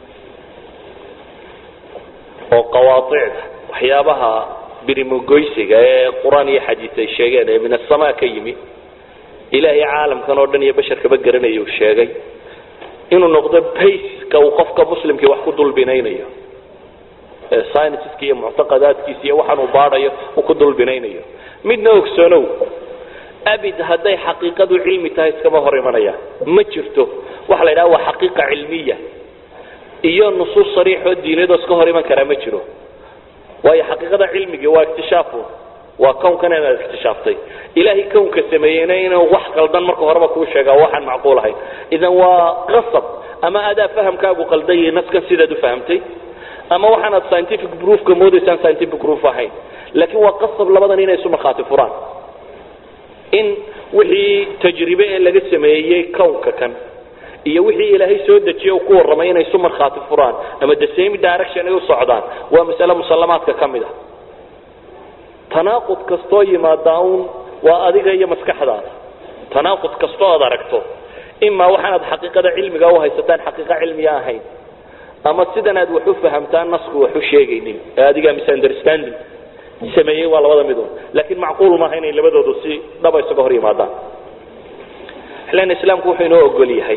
oo qawaacida waxyaabaha birimogoysiga ee qur-aan iyo xadiis ay sheegeen ee min asamaa ka yimi ilaahay caalamkan oo dhan iyo basharkaba garanaya uu sheegay inuu noqdo bayska uu qofka muslimkii wax ku dulbinaynayo scienceska iyo muctaqadaadkiisa iyo waxaan uu baadhayo uu ku dulbinaynayo midna ogsoonow abid hadday xaqiiqadu cilmi tahay iskama hor imanayaan ma jirto waxa la yidhaha waa xaqiiqa cilmiya iyo nusuus sariixoo diinadoo iska hor iman karaa ma jiro waayo xaqiiqada cilmigii waa iktishaafun waa kownkan inaad iktishaftay ilaahay kownka sameeyeyna inuu wax qaldan marka horeba kuu sheegaa waxaan macquul ahayn idan waa qasab ama adaa fahamkaagu qaldayay naskan sidaad u fahamtay ama waxaanaad scientific proofka moodaysaan scientific proof ahayn laakiin waa qasab labadan inay isu markhaati furaan in wixii tajribe ee laga sameeyey kownka kan iyo wixii ilaahay soo dejiye ku warramay inay isu markhaati furaan ama the same direction ay u socdaan waa masale musallamaadka ka mid a tanaaqud kastoo yimaadaa un waa adiga iyo maskaxdaada tanaaqud kastoo aad aragto imaa waxaanaad xaqiiqada cilmiga u haysataan xaqiiqa cilmiya ahayn ama sidan aad wax u fahamtaan nasku wax u sheegaynin ee adigaa misunderstanding sameeyey waa labada midun laakiin macquul maaha inay labadoodu si dhaba isaga hor yimaadaan xillan islaamku wuxuu inoo ogol yahay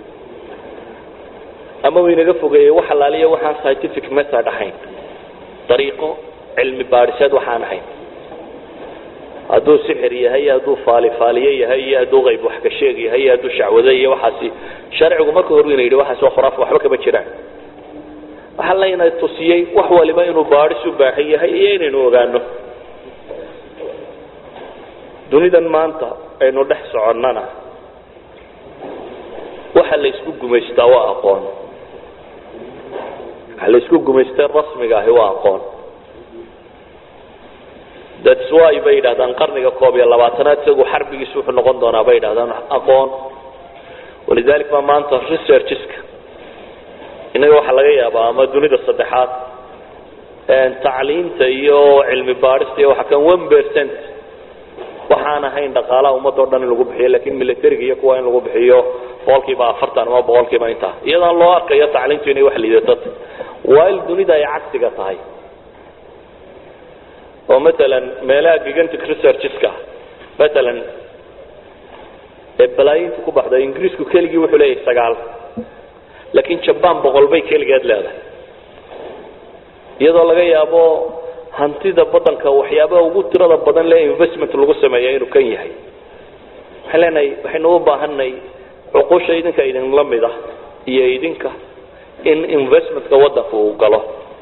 ama uu inaga fogeeyey wax alaaliya waxaan scientific method ahayn dariiqo cilmi baadhiseed waxaan ahayn hadduu sixir yahay iyo hadduu faalifaaliye yahay iyo hadduu qayb wax ka sheeg yahay iyo hadduu shacwado iyo waxaasi sharcigu marka hore ina yidhi waxaas waa khuraaf waxba kama jiraan waxaa layna tusiyey wax waliba inuu baadhis u baahan yahay iyo inaynu ogaano dunidan maanta aynu dhex soconnana waxa la isku gumaystaa waa aqoon waxa la isku gumaystay rasmiga ahi waa aqoon thats why bay yidhahdaan qarniga koob iyo labaatanaad isagu xarbigiisu wuxuu noqon doonaa bay yidhahdaan aqoon walidalik baa maanta researcheska innaga waxaa laga yaabaa ama dunida saddexaad tacliinta iyo cilmi baadhista iyo waxa kan one percent waxaan ahayn dhaqaalaha ummadda o dhan in lagu bixiyo lakin militariga iyo kuwa in lagu bixiyo boqolkiiba afartan ama boqolkiiba intaa iyadaan loo arkayo tacliintu inay wax liidato while dunida ay cagsiga tahay oo matalan meelaha gigantic researcheska matalan ee balaayinta ku baxda ingiriisku keligii wuxuu leeyahay sagaal laakiin jaban boqol bay keligeed leedahay iyadoo laga yaabo hantida badanka waxyaabaha ugu tirada badan le investment lagu sameeya inuu kan yahay waxaan leenahay waxaynu u baahanay cuqusha idinka idinla mid ah iyo idinka in investmentka wadanka uu galo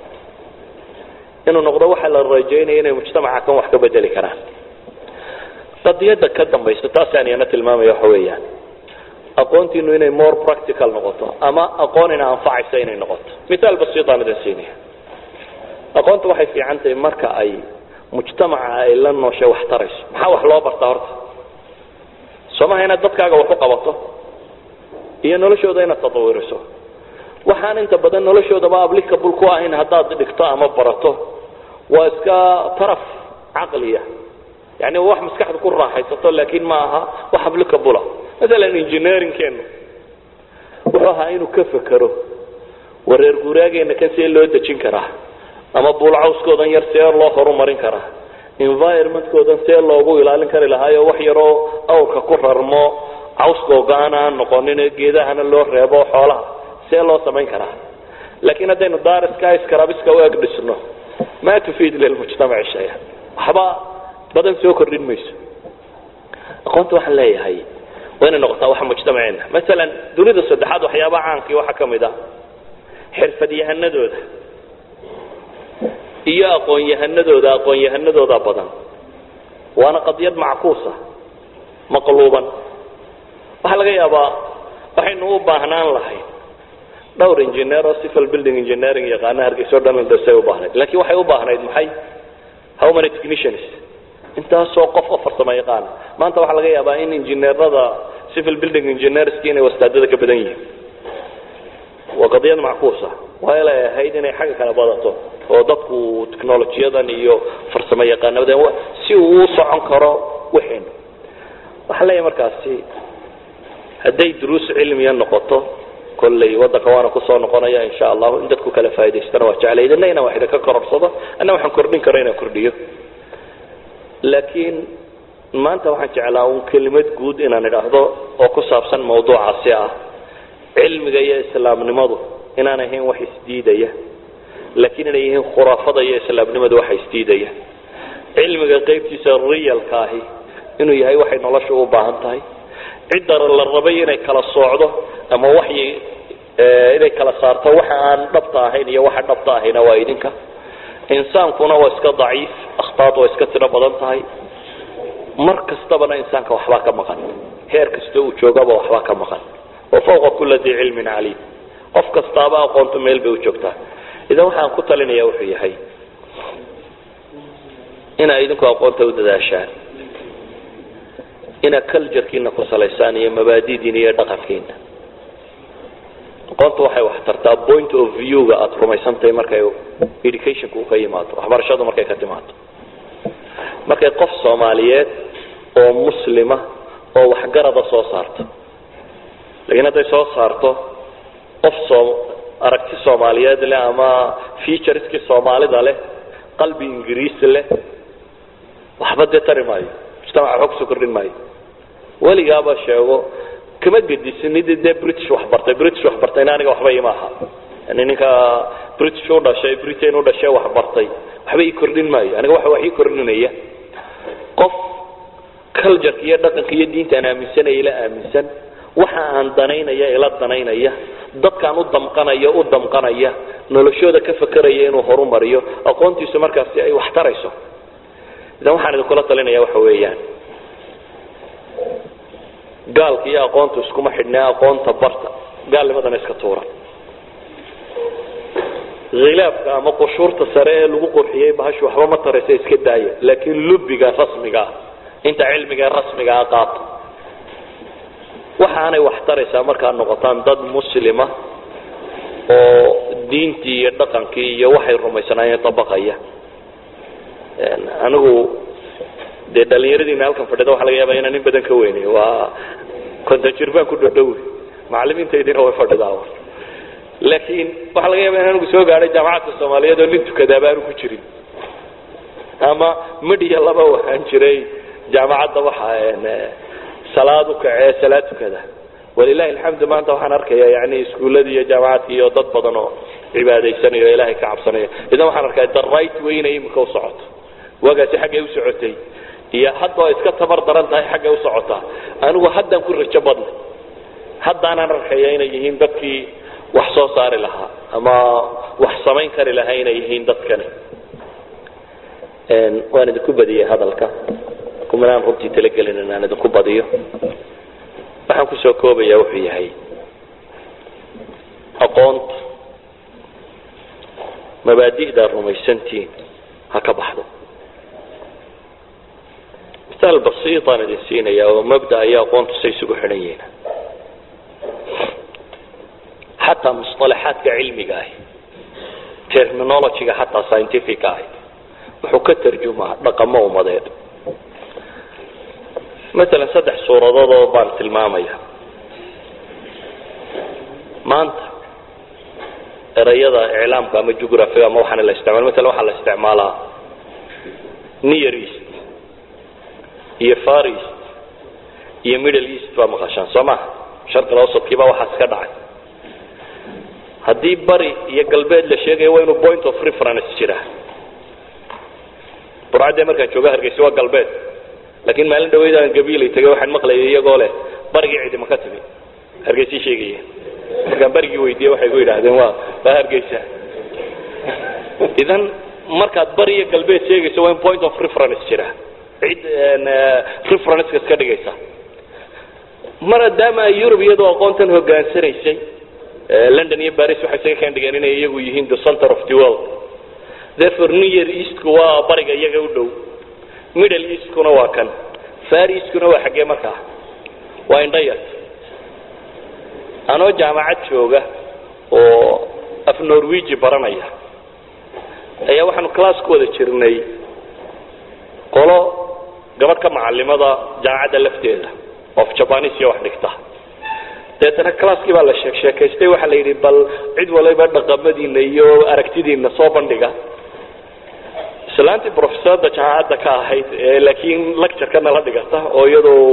inuu noqdo waxaa la rajaynaya inay mujtamaca kan wax ka bedeli karaan qadiyadda ka dambaysa taasaan iyana tilmaamaya waxa weeyaan aqoontiinu inay more practical noqoto ama aqoon ina anfacaysa inay noqoto mithaal basiitaan idin siinaya aqoonta waxay fiican tahay marka ay mujtamaca ay la nooshay wax tarayso maxaa wax loo bartaa horta soo maha inaad dadkaaga wax u qabato iyo noloshooda inaad tatawiriso waxaan inta badan noloshoodaba applicable ku ahayn haddaad dhigto ama barato waa iska taraf caqliya yani wax maskaxda ku raaxaysato laakiin ma aha wax applicable maalan engineeringkeenu wuxuu ahaa inuu ka fekero wareer guuraageena kan see loo dejin karaa ama buulcawskoodan yar see loo horumarin karaa environmentkoodan see loogu ilaalin kari lahaayo wax yaroo awrka ku rarmo cawska oga-aan aan noqonin geedahana loo reebo xoolaha see loo samayn karaa laakiin haddaynu dariska iskarabiska u eg dhisno ma tufiid lilmujtamaci shaya waxba badan soo kordhin mayso aqoonta waxaan leeyahay waa inay noqotaa waxa mujtamaceena masalan dunida saddexaad waxyaabaha caankii waxaa ka mid ah xirfadyahanadooda iyo aqoon-yahanadooda aqoon-yahanadooda badan waana qadiyad mackuusa maqluuban waxaa laga yaabaa waxaynu u baahnaan lahayn dhowr engineer oo civil building engineering yaqaana hargeyso dhanlandasay u baahnayd lakin waxay u baahnayd maxay how many technicians intaasoo qof oo farsamo yaqaana maanta waxaa laga yaabaa in injineerada civil building engineerski inay wastaadada ka badan yihiin waa qadiyad mackuusa waa ilay ahayd inay xagga kale badato oo dadku technolojiyadan iyo farsamo yaqaanada si uu u socon karo waxaynu waxaa leeyahay markaasi hadday duruus cilmiya noqoto kolley wadanka waana kusoo noqonaya insha allahu in dadku kala faa'idaystana waa jeclay idina inaan wax idinka kororsado anna waxaan kordhin karo inaan kordhiyo laakiin maanta waxaan jeclaa un kelimad guud inaan idhaahdo oo ku saabsan mawduucaasi ah cilmiga iyo islaamnimadu inaan ahayn wax isdiidaya laakiin inay yihiin khuraafada iyo islaamnimadu waxa isdiidaya cilmiga qaybtiisa realka ahi inuu yahay waxay nolosha u baahan tahay cidda la rabay inay kala soocdo ama waxyi inay kala saarto waxa aan dhabta ahayn iyo waxa dhabta ahayna waa idinka insaankuna waa iska daciif akhtaad waa iska tiro badan tahay mar kastabana insaanka waxbaa ka maqan heer kasta uu joogaba waxbaa ka maqan wa fawqa kula dii cilmin caliim qof kastaaba aqoonto meel bay u joogtaa idan waxaan ku talinaya wuxuu yahay inaa idinku aqoonta u dadaashaan inaad culturekiina ku salaysaan iyo mabaadidiina iyo dhaqankiina aqoonta waxay wax tartaa point of view-ga aada rumaysantahay markay educationka u ka yimaado waxbarashadu markay ka timaado markay qof soomaaliyeed oo muslima oo waxgarada soo saarto lakiin hadday soo saarto qof soo aragti soomaaliyeed leh ama featureskii soomaalida leh qalbi ingiriis leh waxba dee tari maayo mujtamaca waxba kusoo kordhin maayo weligaaba sheego kama gedisinid dee british wax bartay british wax bartayna aniga waxba ima aha yani ninka british u dhashay britain u dhashay wax bartay waxba ii kordhin maayo aniga waxa wax ii kordhinaya qof cultureka iyo dhaqanka iyo diinta aan aaminsanaya ila aaminsan waxa aan danaynaya ila danaynaya dadkaan u damqanaya u damqanaya noloshooda ka fakeraya inuu horumariyo aqoontiisu markaasi ay wax tarayso idan waxaan idinkula talinaya waxa weeyaan gaalka iyo aqoontu iskuma xidhnaa aqoonta barta gaalnimadana iska tuura khilaafka ama qushuurta sare ee lagu qurxiyey bahashu waxba ma taraysa iska daaya laakiin lubiga rasmiga ah inta cilmiga rasmiga ah qaato waxaanay wax taraysaa markaad noqotaan dad muslima oo diintii iyo dhaqankii iyo waxay rumaysanaayeen dabaqaya anigu dee dhalinyaradiina halkan fadhida waxa laga yaaba inaan in badan ka weynay waa konton jir baan ku dhodhowi macalimiintaydina way fadhidaa laakiin waxaa laga yaaba in anigu soo gaadhay jaamacadka soomaaliyeed oo nin tukadaaba aanu ku jirin ama midhiya laba waxaan jiray jaamacadda waxa salaad u kacee salaad tukada walilahi alxamdu maanta waxaan arkaya yani iskuuladii iyo jaamacadkii iyo dad badan oo cibaadaysanayo o ilahay ka cabsanaya idan waxaan arkaya the right way inay imika u socoto waagaasi xaggay u socotay iyo hadda oo iska tabar daran tahay xaggay u socotaa anigu haddaan ku rajo badna haddaanaan arkaya inay yihiin dadkii wax soo saari lahaa ama wax samayn kari lahaa inay yihiin dadkani waan idinku badiyey hadalka kumanaan runtii talagelin inaan idinku badiyo waxaan kusoo koobaya wuxuu yahay aqoonta mabaadi'daa rumaysantiin ha ka baxdo misaal basiitaan idin siinaya oo mabda iyo aqoontu say isugu xidhan yihiin xataa musطalaxaadka cilmiga ahi terminologyga xataa scientific ahi wuxuu ka tarjumaa dhaqamo umadeed maalan saddex suuradood oo baan tilmaamaya maanta erayada iclaamka ama jugraphiga ama waxaana la isticmaala maala waxaa la isticmaalaa near east iyo far east iyo middle east baa maqashaan soo maha sharqil awsadkiibaa waxaas ka dhacay haddii bari iyo galbeed la sheegayo waa inuu point of reference jira burcaddee markaan jooga hargeysa waa galbeed laakiin maalin dhaweyd aan gabiilay tagay waxaan maqlayay iyagoo leh barigii cidima ka timi hargeysii sheegaya markaan barigii weydiiyey waxay ku yidhaahdeen waa waa hargeysa idan markaad bari iyo galbeed sheegayso waa in point of reference jira cid referenceka iska dhigaysa maadaama ay yurub iyadoo aqoontan hogaansanaysay london iyo baris waxay isaga kaan dhigeen inay iyagu yihiin the center of the world therefore near eastku waa bariga iyaga u dhow middle eastkuna waa kan far eastkuna waa xaggee markaa waa indhayart anoo jaamacad jooga oo af norwegi baranaya ayaa waxaanu class ku wada jirnay qolo gabadh ka macalimada jaamacadda lafteeda of jabanis iyo wax dhigta deetana classkii baa la sheek sheekaystay waxaa la yidhi bal cid waliba dhaqamadiina iyo aragtidiina soo bandhiga islaantii professorda jaamacadda ka ahayd laakiin lectureka nala dhigata oo iyadoo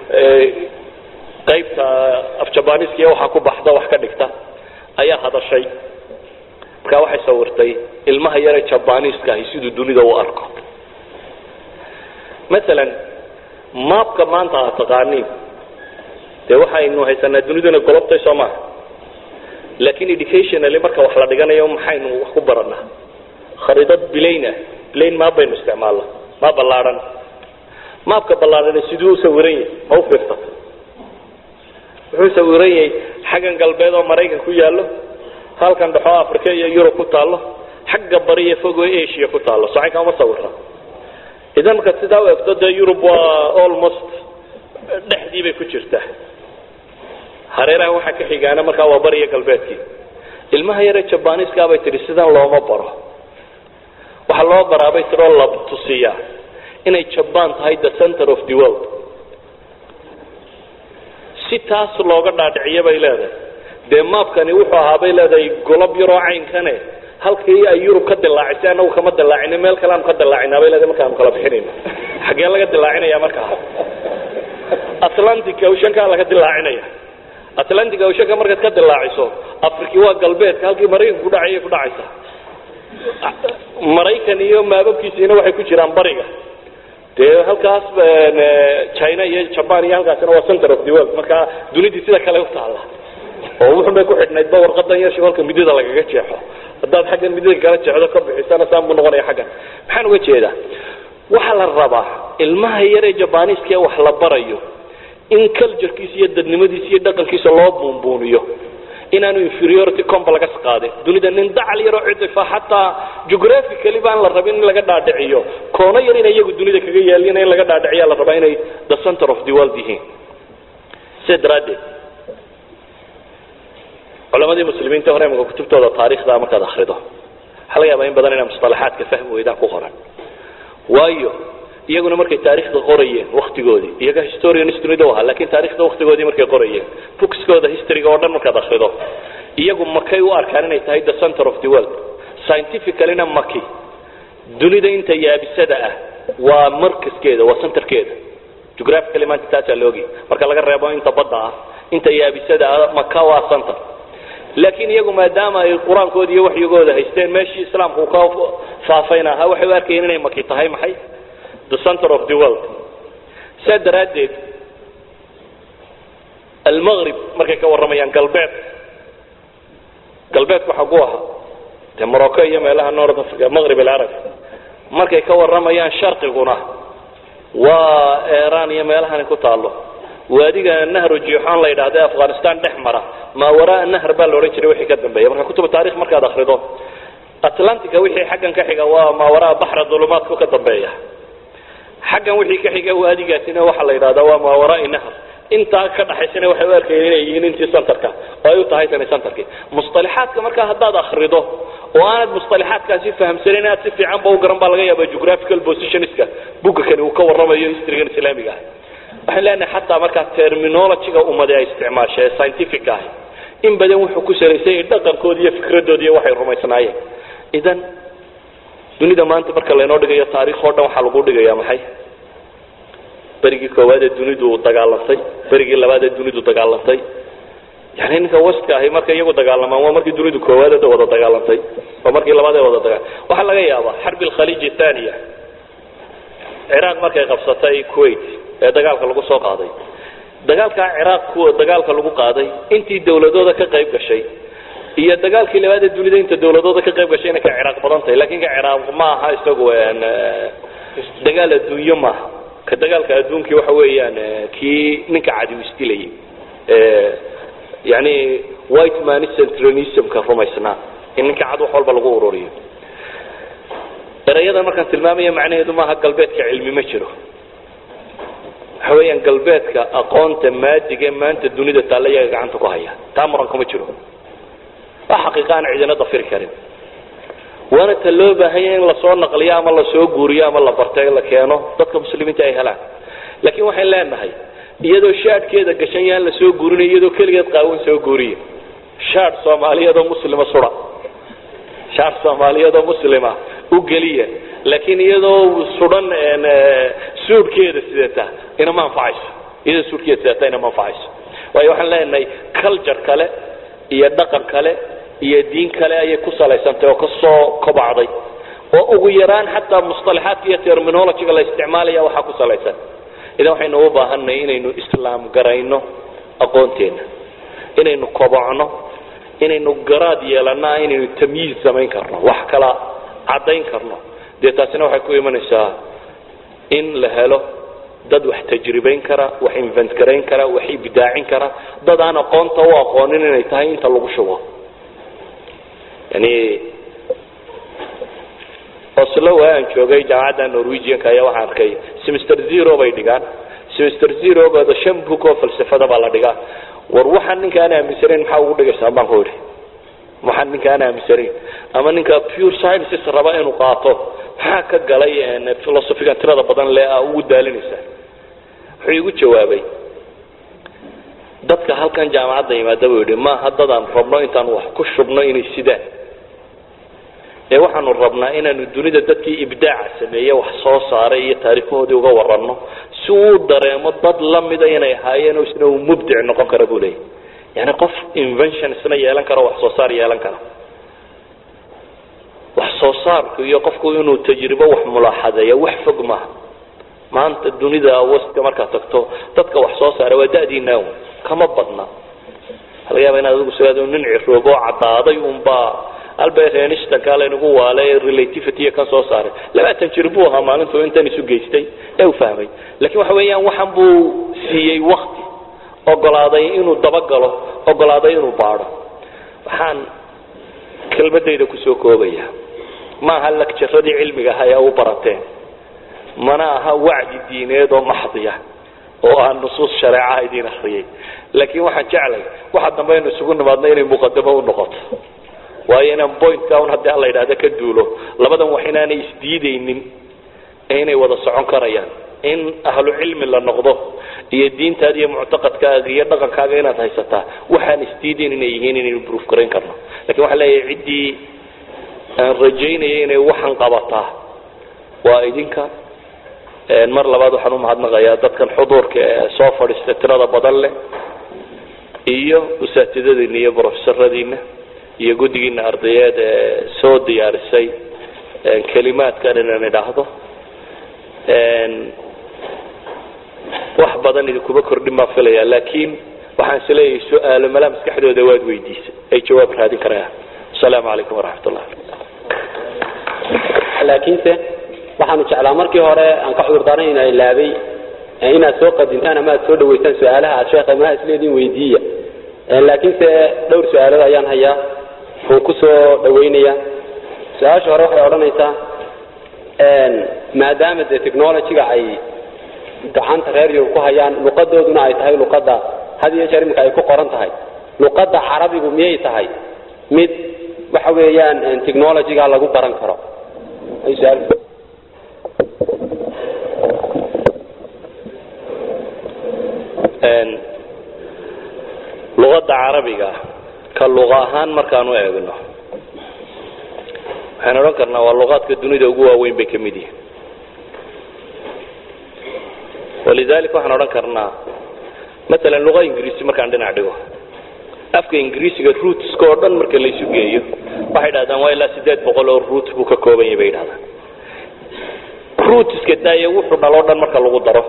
qaybta afjabaniska iyo waxaa ku baxda wax ka dhigta ayaa hadashay markaa waxay sawirtay ilmaha yare jabaniska ahi siduu dunida u arko maalan maabka maanta aad taqaaniin dee waxaynu haysanaa duniduna golobtay soo maha laakiin educationally marka wax la dhiganayo maxaynu wax ku baranaa khariidad bilaynah bilayn maab baynu isticmaalna maa ballaadhan maabka ballaadhani siduu u sawiran yahay ma u fiirsatay wuxuu sawiran yahay xaggan galbeed oo maraykan ku yaallo halkan dhexoo africa iyo yurub ku taallo xagga bari iyo fogo asia ku taallo socay kama sawira idan markaad sidaa u egto dee yurub waa almost dhexdii bay ku jirtaa hareeraha waxaa ka xigaana markaa waa bariya galbeedkii ilmaha yaree jabaniiska bay tihi sidan looma baro waxaa loo baraabay tiroo la tusiyaa inay jaban tahay the center of the world si taas looga dhaadhiciyo bay leedahay dee maabkani wuxuu ahaa bay leedahay golob yaroo caynkane halkii ay yurub ka dilaacisay anagu kama dilaacina meel kale aanu ka dilaacina bay leedahay markaanu kala bixinayno xaggee laga dilaacinaya markaa atlantic oceankaa laga dilaacinaya atlantic oceanka markaad ka dilaaciso afriki waa galbeedka halkii maraykanka ku dhacayay ku dhacaysa maraykan iyo maababkiisiina waxay ku jiraan bariga dee halkaas china iyo jaban iyo halkaasina waa center of the world marka dunidii sida kale u taalla oo wuxun bay ku xidhnaydba warqadan yar halka midida lagaga jeexo haddaad xaggan midida kala jeexdo ka bixisana saan buu noqonaya xaggan maxaan uga jeedaa waxaa la rabaa ilmaha yaree jabaniiska ee wax la barayo in culturekiisa iyo dadnimadiisa iyo dhaqankiisa loo buunbuuniyo inaanu inferiority complex qaadin dunida nin dacal yaroo cidifa xataa geographically baan la rabin in laga dhaadhiciyo koono yar inay iyagu dunida kaga yaalina in laga dhaadhiciya la rabaa inay the center of the world yihiin sida daraaddeed culamadii muslimiinta hore imika kutubtooda taarikhda markaad akrido waxaa laga yaabaa in badan inay musطalaxaadka fahmi weydaan ku qoran waayo iyaguna markay taarikhda qorayeen waktigoodii iyaga historians dunida u ahaa lakin taarikhda waktigoodii markay qorayeen bookskooda historyga oo dhan markaad akrido iyagu makay u arkaan inay tahay the center of the world scientificallyna maki dunida inta yaabisada ah waa markaskeeda waa centerkeeda geographically maanta taasaa loogi marka laga reebo inta badda ah inta yaabisada ah maka waa center laakiin iyagu maadaama ay qur-aankooda iyo waxyigooda haysteen meeshii islaamku ka faafayna ahaa waxay u arkayeen inay maki tahay maxay the center of the world saa daraaddeed almaqrib markay ka warramayaan galbeed galbeedku xagu ahaa dee morocco iyo meelaha north africa maqrib alcarabi markay ka warramayaan sharqiguna waa iran iyo meelahani ku taallo waadiga nahru jixon la yidhaahda e afghanistan dhex mara maa waraa nahr baa la odhan jiray wixii ka dambeeya marka kutuba taarikh markaad akrido atlantica wixii xaggan ka xiga waa maa waraa baxra dulumaadku ka dambeeya xaggan wixii ka xiga waadigaasina waxaa la yidhahdaa waa maa waraai nahr intaa ka dhaxaysana waxay u arkayeen inay yihiin intii centerka oo ay u tahay tani centerkii musطalaxaadka markaa haddaad akrido oo aanad musطalaxaadkaasi fahamsanin aad si fiican ba u garan baa laga yaaba geographical positionska buga kani uu ka warramayo historygan islaamiga ah waxaan leenahay xataa markaa terminologyga ummade ay isticmaasha ee scientific ahi in badan wuxuu ku salaysay dhaqankooda iyo fikradoodi iyo waxay rumaysnaayeen idan dunida maanta marka laynoo dhigayo taarikh oo dhan waxaa lagu dhigaya maxay berigii koowaad ee dunidu dagaalantay berigii labaad ee dunidu dagaalantay yani ninka waska ahi markay iyagu dagaalamaan waa markii dunidu koowaad wada dagaalantay waa markii labaad ee wada dagaa waxaa laga yaabaa xarbi alkhaliij thaniya ciraaq markay qabsatay kuwait ee dagaalka lagu soo qaaday dagaalkaa ciraaq kuwa dagaalka lagu qaaday intii dawladooda ka qayb gashay iyo dagaalkii labaad ee dunida inta dawladooda ka qayb gashayna ka ciraaq badan tahay lakin ka ciraaq ma aha isagu dagaal adduunyo maaha ka dagaalka adduunkii waxa weeyaan kii ninka cadiw isdilayay yani white man centralismka rumaysnaa in ninka cad wax walba lagu ururiyo erayadan markaan tilmaamaya macnaheedu maaha galbeedka cilmi ma jiro waxa weeyaan galbeedka aqoonta maadiga maanta dunida taalla iyaga gacanta ku haya taa muranka ma jiro waa xaqiiqa aan cidina dafiri karin waana ta loo baahanya in lasoo naqliyo ama lasoo guuriyo ama la bartay la keeno dadka muslimiinta ay helaan laakiin waxayn leenahay iyadoo shaadhkeeda gashan yaan la soo guurinayo iyadoo keligeed qaawan soo guuriya shaadh soomaaliyeedoo muslima sura shaadh soomaaliyeedoo muslima u geliya laakiin iyadoo sudan suudhkeeda sidata inama anfacayso iyadoo suudhkeeda sidata inama anfacayso waayo waxaan leenahay culture kale iyo dhaqan kale iyo diin kale ayay ku salaysantay oo kasoo kobacday oo ugu yaraan xataa musطalaxaadka iyo terminologyga la isticmaalaya waxaa ku salaysan idan waxaynu u baahanay inaynu islaam garayno aqoonteena inaynu kobocno inaynu garaad yeelana inaynu tamyiiz samayn karno wax kala caddayn karno dee taasina waxay ku imanaysaa in la helo dad wax tajribayn kara wax invent garayn kara wax ibdaacin kara dad aan aqoonta u aqoonin inay tahay inta lagu shubo yani oslo waa aan joogay jaamacadda norwegianka ayaa waxaan arkay semester zero bay dhigaan semester zerogooda shan book oo falsafada baa la dhigaa war waxaan ninka aan aaminsanayn maxaa ugu dhigaysaa baan ku idhi waxaan ninka aan aaminsanayn ama ninka pure sciences raba inuu qaato maxaa ka galay philosophigan tirada badan le a ugu daalinaysaa wuxuu igu jawaabay dadka halkan jaamacadda yimaada buu yidhi maaha dadaan rabno intaan wax ku shubno inay sidaan ee waxaanu rabnaa inaanu dunida dadkii ibdaaca sameeye wax soo saaray iyo taariikhahoodii uga waranno si uu dareemo dad lamida inay ahaayeen oo isna uu mubdic noqon kara buu leeyahy yani qof invention isna yeelan karo wax soo saar yeelan kara wax soo saarku iyo qofku inuu tajribo wax mulaaxadeeya wax fog maaha maanta dunida waska markaad tagto dadka wax soo saara waa da'diinaa kama badna waxa laga yaaba inaad adigu sigaado nin ciroobo oo caddaaday unbaa albert einstein kaa laynagu waale relativity kan soo saaray labaatan jir buu ahaa maalintuu intan isu geystay ee u fahmay lakin waxa weeyaan waxan buu siiyey wakti ogolaaday inuu dabagalo ogolaaday inuu baadho waxaan kelmadayda kusoo koobaya ma aha lagjaradii cilmiga aha ee u barateen mana aha wacdi diineed oo maxdiya oo aan nusuus shareecaha idiin akriyay laakiin waxaan jeclay waxa dambe aynu isugu nimaadno inay muqadamo u noqoto waayo inaan pointka un haddii alla yidhahda ka duulo labadan wax inaanay isdiidaynin ee inay wada socon karayaan in ahlu cilmi la noqdo iyo diintaada iyo muctaqadkaaga iyo dhaqankaaga inaad haysataa waxaan isdiidayn inay yihiin inaynu proof garayn karno lakin waxaan leeyahay ciddii aan rajaynaya inay waxan qabataa waa idinka mar labaad waxaan umahadnaqayaa dadkan xuduurka ee soo fadhiista tirada badan leh iyo usaatidadiina iyo brofesoradiina iyo guddigiina ardayeed ee soo diyaarisay kelimaadkan inaan idhaahdo wax badan idinkuma kordhin baan filaya laakiin waxaan isleeyahay su-aalo malaa maskaxdooda waad weydiisay ay jawaab raadin karayaan asalaamu calaykum waraxmat ullah
laakiinse waxaanu jeclaa markii hore aan ka cudurdaaran ina ilaabay inaad soo qadintaan ama aad soo dhawaysaan su-aalaha aad sheekha maha isleediin weydiiya laakiinse dhowr su-aalood ayaan hayaa oon ku soo dhawaynaya su-aasha hore waxay odhanaysaa maadaama dee technologyga ay gacanta reer yurub ku hayaan luqadooduna ay tahay luqadda had iyo jeer iminka ay ku qoran tahay luqadda carabigu miyay tahay mid waxa weeyaan technologyga lagu baran karo
luqadda carabiga ka luqa ahaan markaanu eegno waxaan odhan karnaa waa luqaadka dunida ugu waaweyn bay ka mid yihin walidalik waxaan odhan karnaa maalan luqa ingiriisi markaan dhinac dhigo afka ingiriisiga rootska oo dhan marka laysu geeyo waxay dhahdaan waa ilaa sideed boqol oo root buu ka kooban yahay bay dhahdaan rootska daaye wuxuu dhaloo dhan marka lagu daro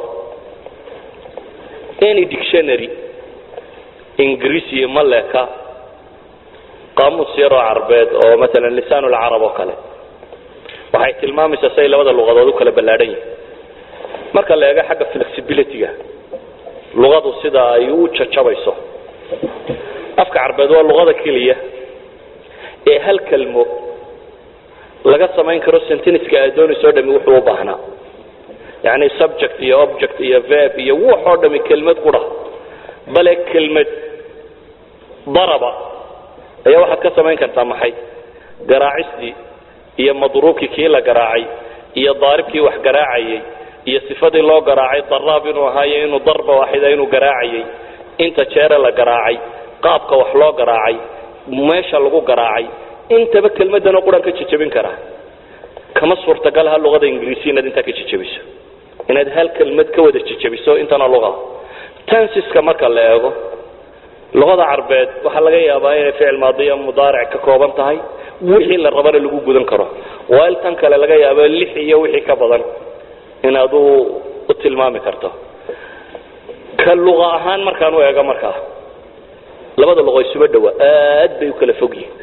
any dictionary ingiriisi ma leka qaamuus yaroo carbeed oo maalan lisaan lcarab oo kale waxay tilmaamaysaa say labada luqadood u kala ballaadhan yihin marka la eego xagga flexibilityga luqadu sida ay u jajabayso afka carbeed waa luqada keliya ee hal kelmo laga samayn karo sentiniska aad doonayso o dhami wuxuu u baahnaa yani subject iyo object iyo verb iyo wuxoo dhami kelmad qura bale kelmad daraba ayaa waxaad ka samayn kartaa maxay garaacistii iyo madruubkii kii la garaacay iyo daaribkii wax garaacayay iyo sifadii loo garaacay daraab inuu ahaayo inuu darba waaxida inuu garaacayay inta jeere la garaacay qaabka wax loo garaacay meesha lagu garaacay intaba kelmadanoo quran ka jejabin karaa kama suurtagalaha luqada ingiriisi inaad intaa ka jejabiso inaad hal kelmad ka wada jejabiso intana luqa tansiska marka la eego luqada carbeed waxaa laga yaabaa inay ficil maadiya mudaaric ka kooban tahay wixii la rabana lagu gudan karo while tan kale laga yaabo lix iyo wixii ka badan inaad u u tilmaami karto ka luqa ahaan markaan u eego markaa labada luqo isuba dhawa aad bay u kala fog yihin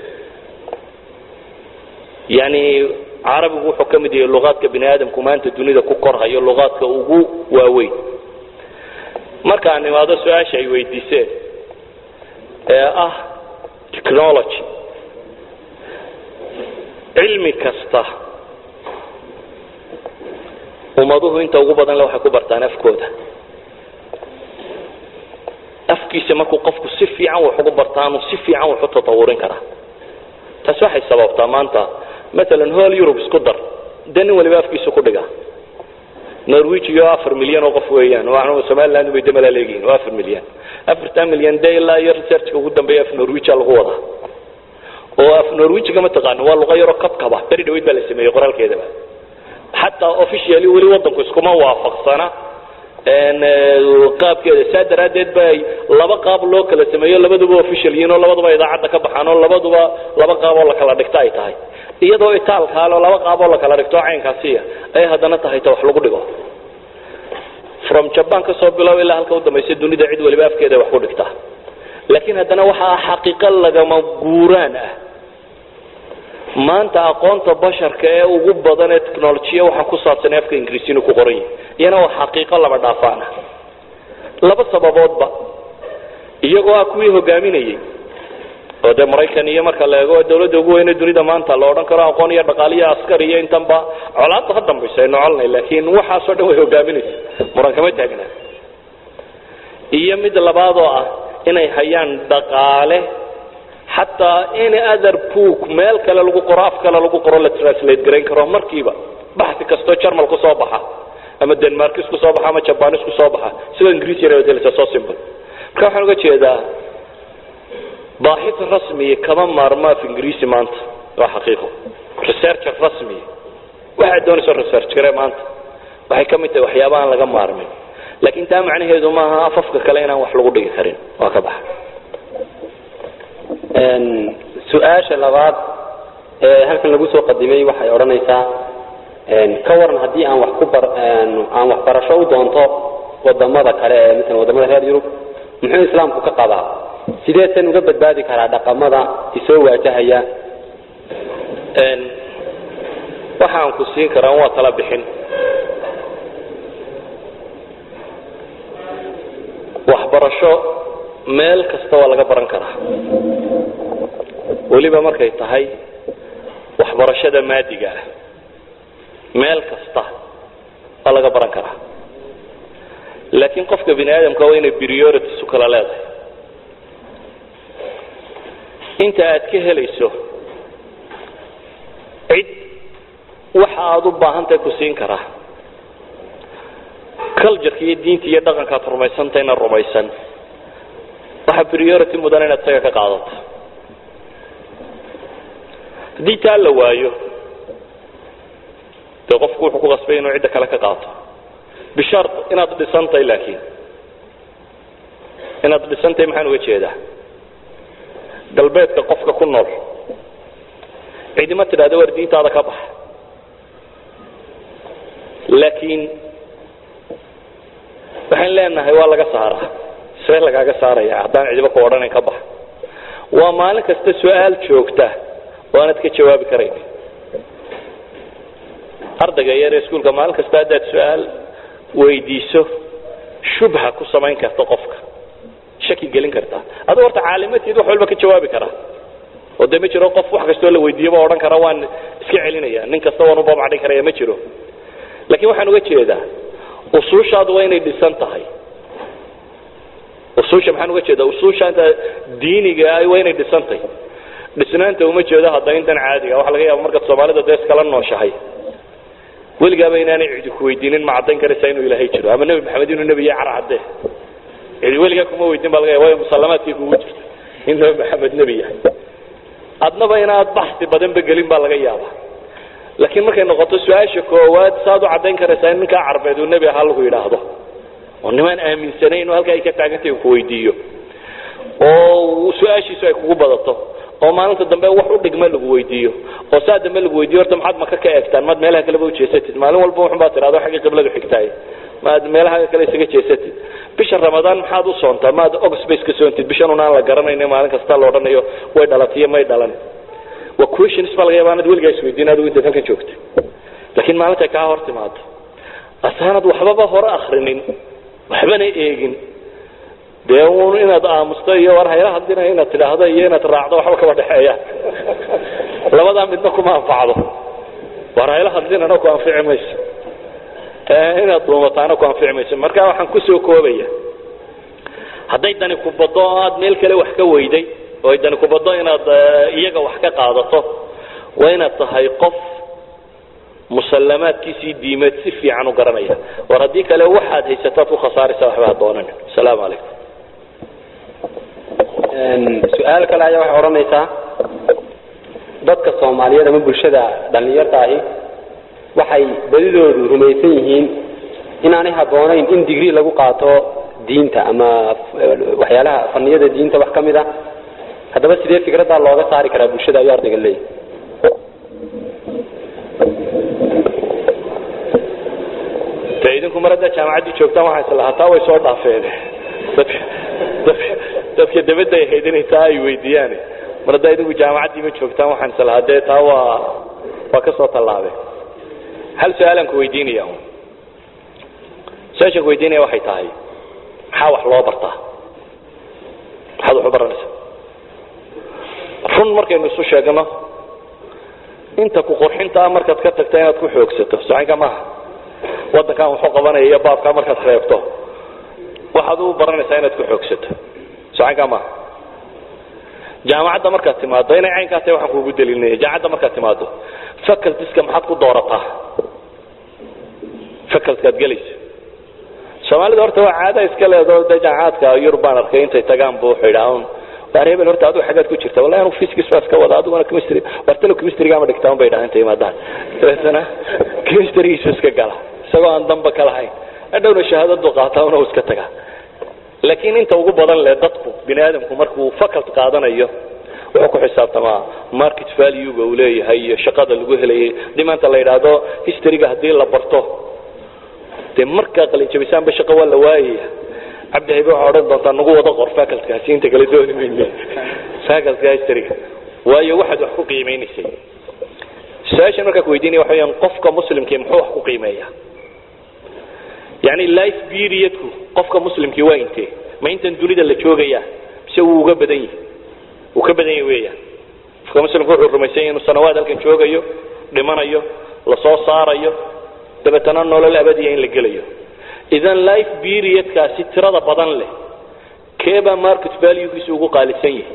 yani carabigu wuxuu ka mid yahay luqaadka bini aadamku maanta dunida ku korhayo luqaadka ugu waaweyn markaan imaado su-aasha ay weydiiseen ee ah technology cilmi kasta ummaduhu inta ugu badan le waxay ku bartaan afkooda afkiisa markuu qofku si fiican wax ugu bartaanu si fiican wax u tatawurin karaa taasi waxay sababtaa maanta maalan hol eurub isku dar dee nin waliba afkiisa ku dhiga norwegiyo afar milyan oo qof weeyaan waa somaliland bay damala leegihiin waa afar milyan afartan milyan dee ilaa iyo researchka ugu dambeeya af norwegia lagu wadaa oo af norwegiga ma taqaano waa luqa yaroo kabkaba beri dhaweyd baa la sameeyey qoraalkeedaba xataa officially weli wadanku iskuma waafaqsana qaabkeeda saa daraaddeed ba laba qaab loo kala sameeyo labaduba official yihiin oo labaduba idaacadda ka baxaan oo labaduba laba qaab oo la kala dhigto ay tahay iyadoo itaalkaale oo laba qaab oo la kala dhigto caynkaasiya ay haddana tahay ta wax lagu dhigo from jaban ka soo bilow ilaa halka u dambaysa dunida cid waliba afkeeda wax ku dhigtaa laakiin haddana waxaa xaqiiqo lagama guuraan ah maanta aqoonta basharka ee ugu badan ee technolojiya waxaa ku saabsan afka ingiriisi inuu ku qoran yahay iyana waa xaqiiqo laba dhaafaan ah laba sababoodba iyagoo ah kuwii hogaaminayay oo dee maraykan iyo marka la eego dawladda ugu weyne dunida maanta la odhan karo aqoon iyo dhaqaal iyo askar iyo intanba colaadba ka dambaysa aynu colnay laakiin waxaasoo dhan way hogaaminaysa muran kama taagna iyo mid labaad oo ah inay hayaan dhaqaale xataa in other book meel kale lagu qoro af kale lagu qoro la translate garayn karo markiiba baxsi kastoo jarmal ku soo baxa ama denmarkis ku soo baxa ama jabanis ku soo baxa sidoo ingiriis yar delisa so simple marka waxaan uga jeedaa baaxis rasmiya kama maarmo af ingiriisi maanta waa xaqiiqo researcher rasmiya waxaad doonayso research gare maanta waxay ka mid tahay waxyaaba aan laga maarmin laakiin taa macnaheedu maaha afafka kale inaan wax lagu dhigi karin waa ka baxa
su-aasha labaad ee halkan lagu soo qadimay waxay odhanaysaa ka waran haddii aan wax ku bar aan waxbarasho u doonto wadamada kale ee maala wadamada reer yurub muxuu islaamku ka qabaa sideesan uga badbaadi karaa dhaqamada isoo waajahaya
waxaan ku siin karaa waa tala bixin waxbarasho meel kasta waa laga baran karaa weliba markay tahay waxbarashada maadiga ah meel kasta waa laga baran karaa laakiin qofka bini aadamka waa inay priorities u kala leedahay inta aad ka helayso cid waxa aad u baahantahay ku siin karaa cultureka iyo diinta iyo dhaqankaad rumaysantahayna rumaysan waxaa priority mudan inaad isaga ka qaadato haddii taa la waayo dee qofku wuxuu ku qasbay inuu cidda kale ka qaato bishart inaad dhisantahay laakiin inaad dhisantahay maxaan uga jeedaa galbeedka qofka ku nool cidima tidhahda war diintaada ka bax laakiin waxaan leenahay waa laga saaraa see lagaaga saaraya haddaan cidiba ku odhanayn ka bax waa maalin kasta su-aal joogta oo aanad ka jawaabi karayn ardayga yar ee iskuulka maalin kasta haddaad su-aal weydiiso shubha ku samayn karta qofka shaki gelin karta aduu horta caalimatiid wax walba ka jawaabi karaa oo dee ma jiro qof wax kastoo la weydiiyaba odhan kara waan iska celinaya nin kasta waan u babacdhin karaya ma jiro laakiin waxaan uga jeedaa usuushaadu waa inay dhisan tahay usuusha maxaan uga jeedaa usuushaanta diiniga ah waa inay dhisan tahay dhisnaanta uma jeedo hadda intan caadiga waxa laga yaaba markaad soomaalida dee iskala nooshahay weligaaba inaanay cidi ku weydiinin ma caddayn karaysaa inuu ilaahay jiro ama nebi maxamed inuu nebi yahay carcadde cidi weligaa kuma weydiin baa laga yaaba waayo musallamaadkii kugu jirta in nebi maxamed nebi yahay adnaba inaad baxsi badanba gelin baa laga yaaba laakiin markay noqoto su-aasha koowaad saad u caddayn karaysaa in ninkaa carbeed uu nebi ahaa lagu yidhaahdo oo nimaan aaminsanayn inuu halkaa ay ka taagantay ku weydiiyo oo su-aashiisu ay kugu badato oo maalinta dambe wax u dhigma lagu weydiiyo oo saa dambe lagu weydiiyo horta maxaad maka ka eegtaan maad meelaha kaleba ujeesatid maalin walba waxun baa tidhahdo xagga qibladu xigtaay maad meelaha kale isaga jeesatid bisha ramadaan maxaad u soontaa maad ogspace ka soontid bishan un aan la garanayno maalin kasta la odhanayo way dhalatiyo may dhalan waa questions baa laga yaaba anad weligaa isweydiin adigu intaad halkan joogta laakiin maalintay kaa hor timaado asaanad waxbaba hore akrinin waxbana eegin dee un inaad aamusto iyo war hayla hadlina inaad tidhaahdo iyo inaad raacdo waxba kaba dhexeeyaan labadaa midna kuma anfacdo war hayla hadlinana ku anfici mayso inaad duumataana ku anfici mayso marka waxaan kusoo koobaya hadday dani ku baddo oo aad meel kale wax ka weyday oo ay dani ku baddo inaad iyaga wax ka qaadato waa inaad tahay qof musallamaadkiisii diimeed si fiican u garanaya war haddii kale waxaad haysataad ku khasaaraysa waxba ha doonanin asalaamu calaykum
su-aal kale ayaa waxay odhanaysaa dadka soomaaliyeed ama bulshada dhallinyarta ahi waxay badidoodu rumaysan yihiin inaanay habboonayn in digrii lagu qaato diinta ama waxyaalaha faniyada diinta wax ka mid a haddaba sidee fikraddaa looga saari karaa bulshada ayuu ardayga leeyahy
de idinku mar haddaa jaamacaddii joogtaan waxaa isla hataa way soo dhaafeen dadka dadka dadka dabadda ay ahayd inay taa ay weydiiyaan mar haddaa idinku jaamacaddii ma joogtaan waxaan isla hadee taa waa waa ka soo tallaabeen hal su-aalaan ku weydiinaya su-aashaan ku weydiinaya waxay tahay maxaa wax loo bartaa maxaad wax u baranaysaa run markaynu isu sheegno inta ku qurxintaa markaad ka tagta inaad ku xoogsato socinka maaha waddankan waxu qabanaya iyo baabkaa markaad reebto waxaad u baranaysaa inaad ku xoogsato socinka maaha jaamacadda markaad timaado inay caynkaa tahay waxaan kuugu daliilinaya jaamacadda markaad timaado facultiska maxaad ku doorataa facultkaad gelayso soomaalida horta waa caada iska leedo de jaamacaadka yurub baan arkay intay tagaan bu wuxuu yidhaa un waar hebel horta adigu xaggaad ku jirta wallahi anu physics baa iska wada adiguna chemistry wartalo chemistryga ama dhigtaa un bay dhahaan intay imaadaan dabeetana chemistrygiisu iska gala isagoo aan damba ka lahayn hadhowna shahaadadu qaataa una iska tagaa laakiin inta ugu badan leh dadku bini aadamku markuu facult qaadanayo wuxuu ku xisaabtamaa market valuega uu leeyahay iyo shaqada lagu helayay hadii maanta la yidhaahdo historyga haddii la barto dee markaa qalinjabisaanba shaqo waa la waayaya cabdi haybe waxaa odhan doontaa nagu wada qor facultkaasi inta kale dooni mayne facultka historyga waayo waxaad wax ku qiimeynaysay su-aashan markaa ku weydiinaya waxa weyaan qofka muslimkii muxuu wax ku qiimeeya yani life periodku qofka muslimkii waa intee ma intan dunida la joogaya mise wuu uga badan yahi wuu ka badan yahi weeyaan qofka muslimka wuxuu rumaysan yahi inuu sanawaad halkan joogayo dhimanayo lasoo saarayo dabeetana nolol abadiya in la gelayo idan life periodkaasi tirada badan leh keebaa market valuegiisu ugu qaalisan yahay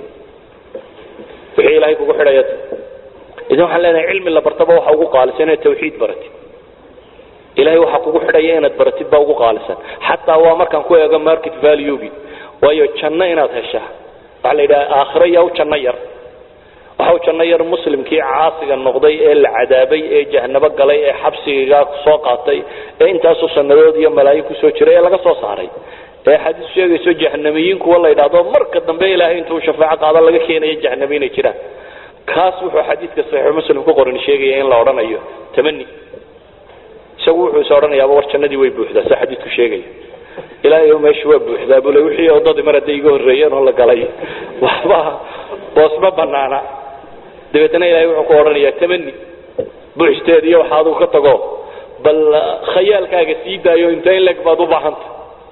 wixii ilaahay kugu xidhaya idan waxaan leenahay cilmi la bartaba waxa ugu qaalisan inaad tawxiid baratid ilahay waxaa kugu xidhaya inaad baratid baa ugu qaalisan xataa waa markaan ku eego market valuegi waayo janno inaad heshaa waxaa la yidhaha aakhiro yaa u janno yar waxa u janno yar muslimkii caasiga noqday ee la cadaabay ee jahnabo galay ee xabsigaa soo qaatay ee intaasoo sannadood iyo malaayin kusoo jiray ee laga soo saaray ee xadiis sheegayso jahnamiyiin kuwa la yidhaahdo marka dambe ilaahay intuu shafaaco qaado laga keenayo jahnami inay jiraan kaas wuxuu xadiidka saxiixu muslim ku qoran sheegaya in la odhanayo tamani isagu wuxuu is odhanayaaba war jannadii way buuxdaa sa xadiidku sheegaya ilaahay meeshu waa buuxdaa bule wixii odadii mar hadday iga horreeyeen oo la galay waxba boos ma banaana dabeetna ilahay wuxuu ku odhanayaa tamani buuxsteed iyo waxa adigu ka tago bal khayaalkaaga sii daayo inta in leg baad u baahanta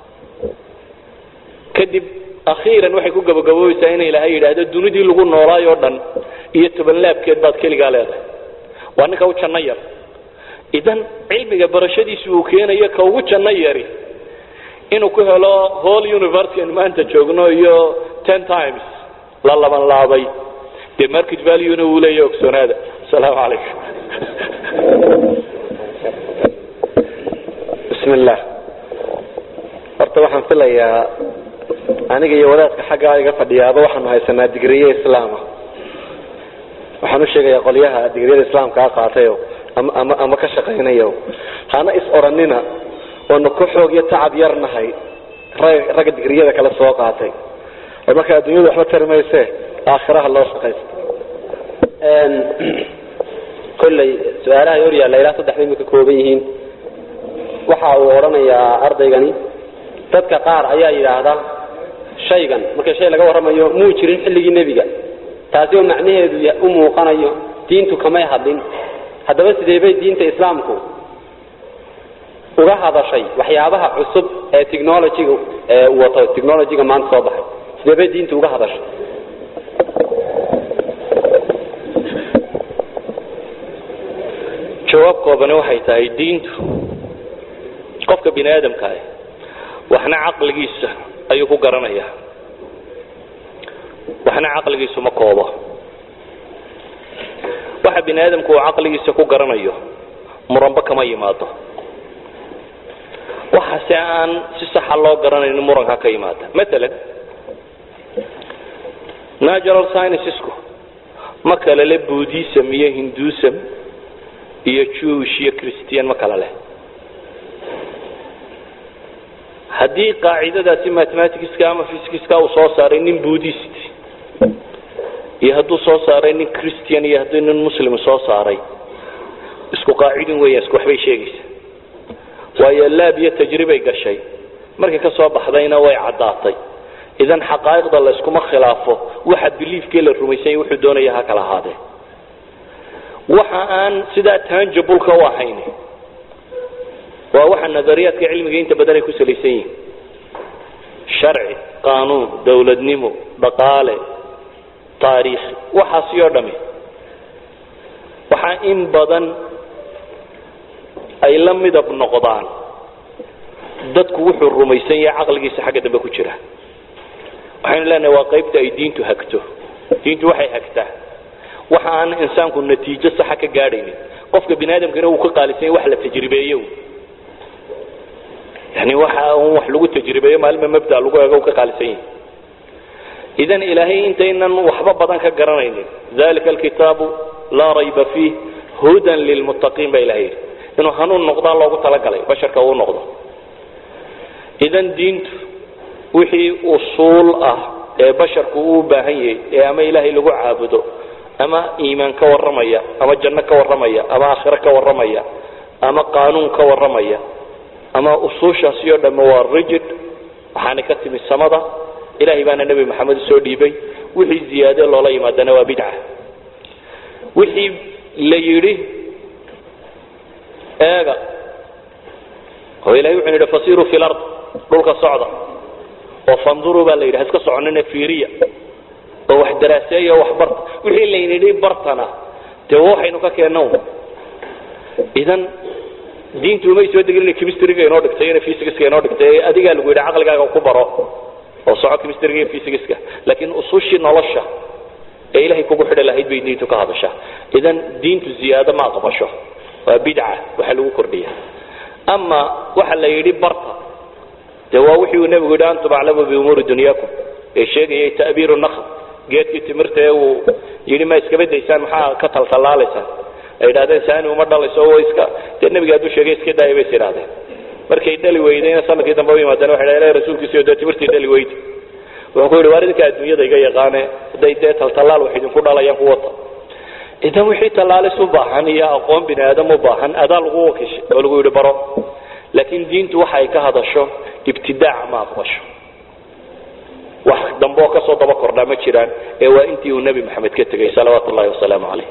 kadib akhiiran waxay ku gabagaboobaysaa in ilaahay yidhaahdo dunidii lagu noolaayoo dhan iyo tobanlaabkeed baad keligaa leedahay waa ninka u janno yar idan cilmiga barashadiisu uu keenayo ka ugu janno yari inuu ku helo whole university an maanta joogno iyo ten times la laban laabay dee market valuena uu leeyahy ogsoonaada asalaamu calaykum
bismi illah horta waxaan filayaa aniga iyo wadaadka xaggaa iga fadhiyaaba waxaanu haysanaa digriye islaama waxaan u sheegayaa qolyaha digriyada islaamkaa qaatayo ama ama ama ka shaqaynayo hana is odhanina oonu ku xoog iyo tacab yar nahay rag ragga digriyada kale soo qaatay oo marka adduunyadu waxba tari mayse aakhiraha loo shaqaysto
kolley su-aalaha hor yaalla ilaa saddex bay ka kooban yihiin waxa uu odhanayaa ardaygani dadka qaar ayaa yidhaahda shaygan marka shay laga warramayo muu jirin xilligii nebiga taasi oo macnaheedu u muuqanayo diintu kamay hadlin haddaba sidee bay diinta islaamku uga hadashay waxyaabaha cusub ee technologyga ee wato technologyga maanta soo baxay sidee bay diintu uga hadashay
jawaab koobani waxay tahay diintu qofka bini aadamka ah waxna caqligiisa ayuu ku garanaya waxna caqligiisu ma koobo waxa bini aadamku uu caqligiisa ku garanayo muranba kama yimaado waxaase aan si saxa loo garanaynin muranka ka yimaada maalan natural sciencesku ma kale le buddhism iyo hindusm iyo jewish iyo christian ma kale leh haddii qaacidadaasi mathematicska ama physicska uu soo saaray nin buddhist iyo hadduu soo saaray nin christian iyo haddii nin muslim soo saaray isku qaacidin weeyaan isku waxbay sheegaysa waayo laab iyo tajribay gashay markay ka soo baxdayna way caddaatay idan xaqaa'iqda la iskuma khilaafo waxa biliifkii la rumaysanya wuxuu doonaya ha kala ahaadee waxa aan sidaa tangibleka u ahayn waa waxa nadariyaadka cilmiga inta badan ay ku salaysan yihiin sharci qaanuun dowladnimo dhaqaale taariikh waxaasi oo dhami waxaa in badan ay la midab noqdaan dadku wuxuu rumaysan yahay caqligiisa xagga dambe ku jira waxaynu leenahay waa qaybta ay diintu hagto diintu waxay hagtaa waxa aan insaanku natiijo saxa ka gaadhaynin qofka bini aadamkana uu ka qaalisan yahay wax la tajribeeyo yani waxa un wax lagu tajribeeyo maalma mabda lagu eego uu ka qaalisan yahay idan ilaahay intaynan waxba badan ka garanaynin dalika alkitaabu laa rayba fiih hudan lilmuttaqiin baa ilahay yidhi inuu hanuun noqdaa loogu talagalay basharka uu noqdo idan diintu wixii usuul ah ee basharku uu u baahan yahay ee ama ilaahay lagu caabudo ama iimaan ka warramaya ama janno ka warramaya ama aakhiro ka warramaya ama qaanuun ka warramaya ama usuushaasi oo dhamme waa rigid waxaana ka timi samada ilahay baana nebi maxamed usoo dhiibay wixii ziyaade loola yimaadana waa bidca wixii la yidhi eega oo ilahay wuxuu yidhi fasiruu fi lard dhulka socda oo fanduruu baa la yidhi ha iska soconina fiiriya oo wax daraaseeya oo wax barta wixii laynidhi bartana dee waxaynu ka keenna idan diintu umay soo degin inay chemistryga inoo dhigtay inay physicska inoo dhigtay adigaa lagu yidhi caqligaaga ku baro oo soco chemistryga iyo physicska laakiin usushii nolosha ee ilahay kugu xidhi lahayd bay diintu ka hadashaa idan diintu ziyaado ma aqbasho waa bidca waxa lagu kordhiya ama waxa la yidhi barta dee waa wixii uu nebigu yidhi antum aclamu biumuuri dunyaakum ee sheegayay ta'biiru nakhl geedkii timirta ee uu yidhi ma iskaba daysaan maxaa ka taltallaalaysaan ay yidhahdeen saani uma dhalayso oo iska dee nebiga hadduu sheegay iska daaya bay is yidhahdeen markay dhali weydayna sanadkii dambe u yimaadeen waxay dhahdeen rasuulkiisiyo dee timirtii dhali weydi wuxuu ku yidhi waar idinka adduunyada iga yaqaane hadday dee taltallaal wax idinku dhalayaan ku wata idan wixii tallaalis u baahan iyo aqoon bini aadam u baahan adaa lagu wakiishay oo lagu yidhi baro laakiin diintu waxa ay ka hadasho ibtidaac ma aqbasho wax dambe oo kasoo daba kordhaa ma jiraan ee waa intii uu nebi maxamed ka tegay salawaatu ullahi wasalaamu calayh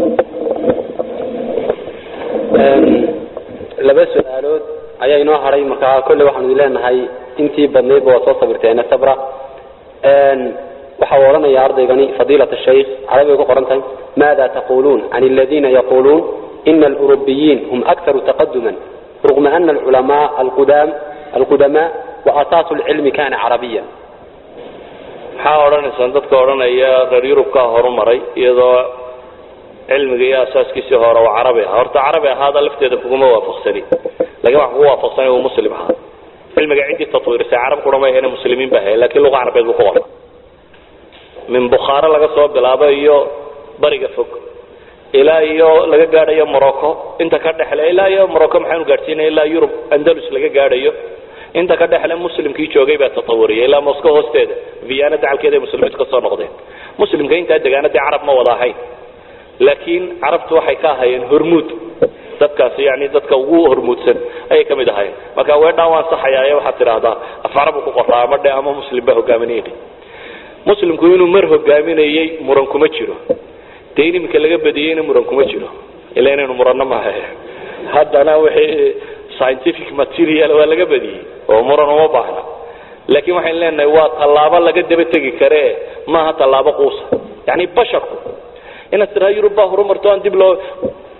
laba su-aalood ayaa inoo haray markaa kolley waxaanu idin leenahay intii badnaydba waa soo sabirteene sabra waxa uu odhanaya ardaygani fadiilat shaykh carabigay ku qoran tahay maada taquluun can aladiina yaquluun ina alurubiyiin hum aktaru taqaduman rغم أن العلماء القدام القدماء وأساس العلم كان عربيا
maxaa odhanaysaan dadka odhanaya reer yurubkaa horumaray iyadoo cilmiga iyo asaaskiisii hore uu carabi ahaa horta carabi ahaada lafteeda kuguma waafaqsani lakin wax kugu waafaqsani uu muslim ahaa cilmiga ciddii tatwiirisay carab kura ma ahayne muslimiin ba ahay lakin luqa carabeed buu ku qoray min bukhaare laga soo bilaabo iyo bariga fog ilaa iyo laga gaadhayo morocco inta ka dhexle ilaa iyo morocco maxaanu gaadhsiinaya ilaa yurub andalus laga gaadhayo inta ka dhexle muslimkii joogay baa tatawuriyay ilaa moscow hoosteeda viana dacalkeeda ay muslimiintu ka soo noqdeen muslimka intaa degaana dee carab ma wada ahayn laakiin carabtu waxay ka ahaayeen hormuud dadkaasi yani dadka ugu hormuudsan ayay ka mid ahaayeen marka weedhaan waan saxayaaye waxaad tidhaahdaa af carabu ku qoraa ama dhe ama muslim baa hogaaminayay muslimku inuu mar hogaaminayey muran kuma jiro dee in iminka laga badiyeyna muran kuma jiro ila inaynu muranno maaha haddana wixii scientific material waa laga badiyey oo muran uma baahna laakiin waxaynu leenahay waa tallaabo laga daba tegi kare maaha tallaabo quusa yani basharku inaad tiraa yurub baa horumarto aan dib loo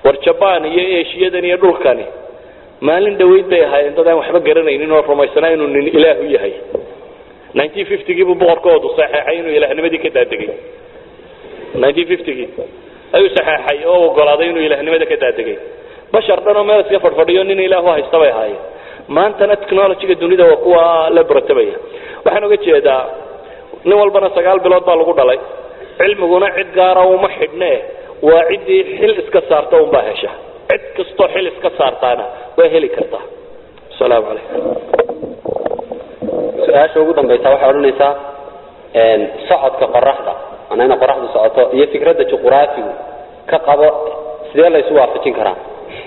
war jaban iyo eshiyadan iyo dhulkani maalin dhaweyd bay ahaayeen dad aan waxba garanaynin oo rumaysanaa inuu nin ilaahu yahay gii buu boqorkoodu saxeexay inuu ilaahnimadii ka daadegay gii ayuu saxeexay oo ogolaaday inuu ilahnimada ka daadegay bashar dhan oo meel iska fadhfadhiyo nin ilaahu haysta bay ahaayeen maantana technologyga dunida waa kuwa la baratabaya waxaan oga jeedaa nin walbana sagaal bilood baa lagu dhalay cilmiguna cid gaara uma xidhne waa ciddii xil iska saarta unbaa hesha cid kastoo xil iska saartaana waa heli kartaa asalaamu calaykum
su-aasha ugu dambaysa waxay odhanaysaa socodka qoraxda ana ina qoraxdu socoto iyo fikradda juquraafigu ka qabo sidee la isu waafajin karaa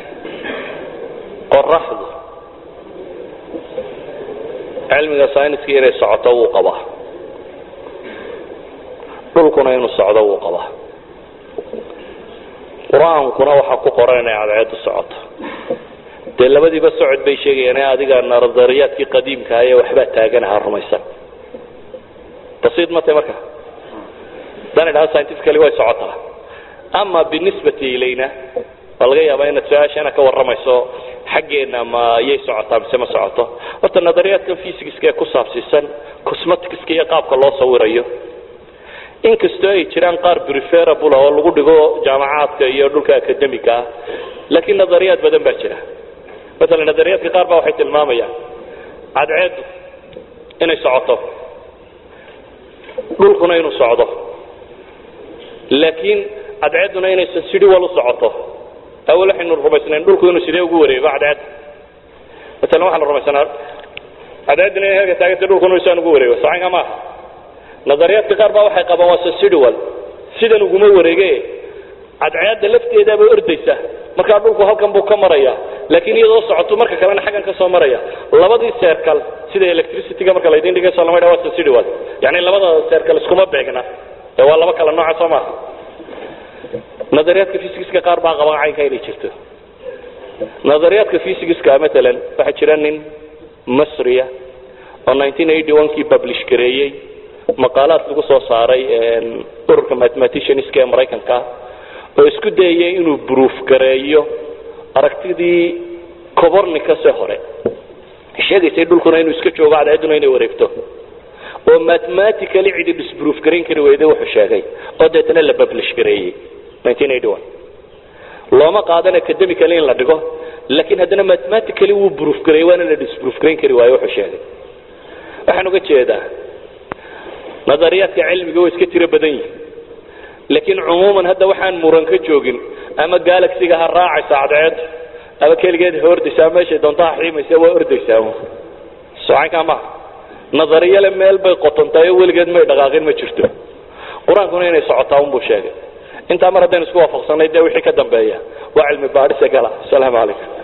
qoraxdu cilmiga sayniska inay socoto wuu qabaa dhulkuna inuu socdo wuu qabaa qur-aankuna waxaa ku qoran inay cadceedu socoto dee labadiiba socod bay sheegayaan ee adiga nadariyaadkii qadiimkaa ee waxbaa taaganaha rumaysan basiid ma tahay marka haddaan idhaha scientifically way socotaa ama binisbati ilayna waa laga yaabaa inaad su-aashana ka warramayso xaggeena ma yay socotaa mise ma socoto horta nadariyaadkan physicska ee ku saabsiisan cosmeticska iyo qaabka loo sawirayo inkastoo ay jiraan qaar preferable oo lagu dhigo jaamacaadka iyo dhulka academica ah laakiin nadariyaad badan baa jira maala nadariyaadka qaar baa waxay tilmaamayaan cadceedu inay socoto dhulkuna inuu socdo laakiin cadceeduna inaysan sidhi wal u socoto awal waxaynu rumaysnayn dhulku inuu sidee ugu wareego cadceedda maala waxaanu rumaysanaa cadceedduna inay halka taaganta dhulkuna isaan ugu wareego sacanka maaha nadariyaadka qaar baa waxay qabaan waa sasidual sidan uguma wareege cadceedda lafteedaaba ordaysa markaa dhulku halkan buu ka maraya laakiin iyadoo socoto marka kalena xaggan ka soo maraya labadii seerkal sida electricityga marka laydin dhigayso lama dhaa waa sasidual yani labada seerkal iskuma beegna ee waa laba kala nooca soo maaha nadariyaadka physicska qaar baa qabaan caynka inay jirto nadariyaadka physicska maalan waxaa jira nin masriya oo kii publish gareeyey maqaalaad lagu soo saaray ururka mathematicianska ee maraykanka oo isku dayaya inuu bruuf gareeyo aragtidii cobornicase hore sheegaysay dhulkuna inuu iska joogo cadceeduna inay wareegto oo mathematically cidi disbruuf garayn kari weyday wuxuu sheegay oo deetana la publish gareeyey looma qaadan academically in la dhigo laakiin haddana mathematically wuu bruuf gareeyey waana la disbruuf garayn kari waayo wuxuu sheegay waxaan uga jeedaa nadariyaadka cilmiga way iska tiro badan yihin laakiin cumuuman hadda waxaan muran ka joogin ama galaxiga ha raacaysa cadceed ama keligeed ha ordaysaa meeshay doonto ha xiimaysa waa ordaysaa socankaa maha nadariyale meel bay qotontaay oo weligeed may dhaqaaqin ma jirto qur-aankuna inay socotaa unbuu sheegay intaa mar haddaynu isku waafaqsanay dee wixii ka dambeeya waa cilmi baadhise gala asalaamu calaykum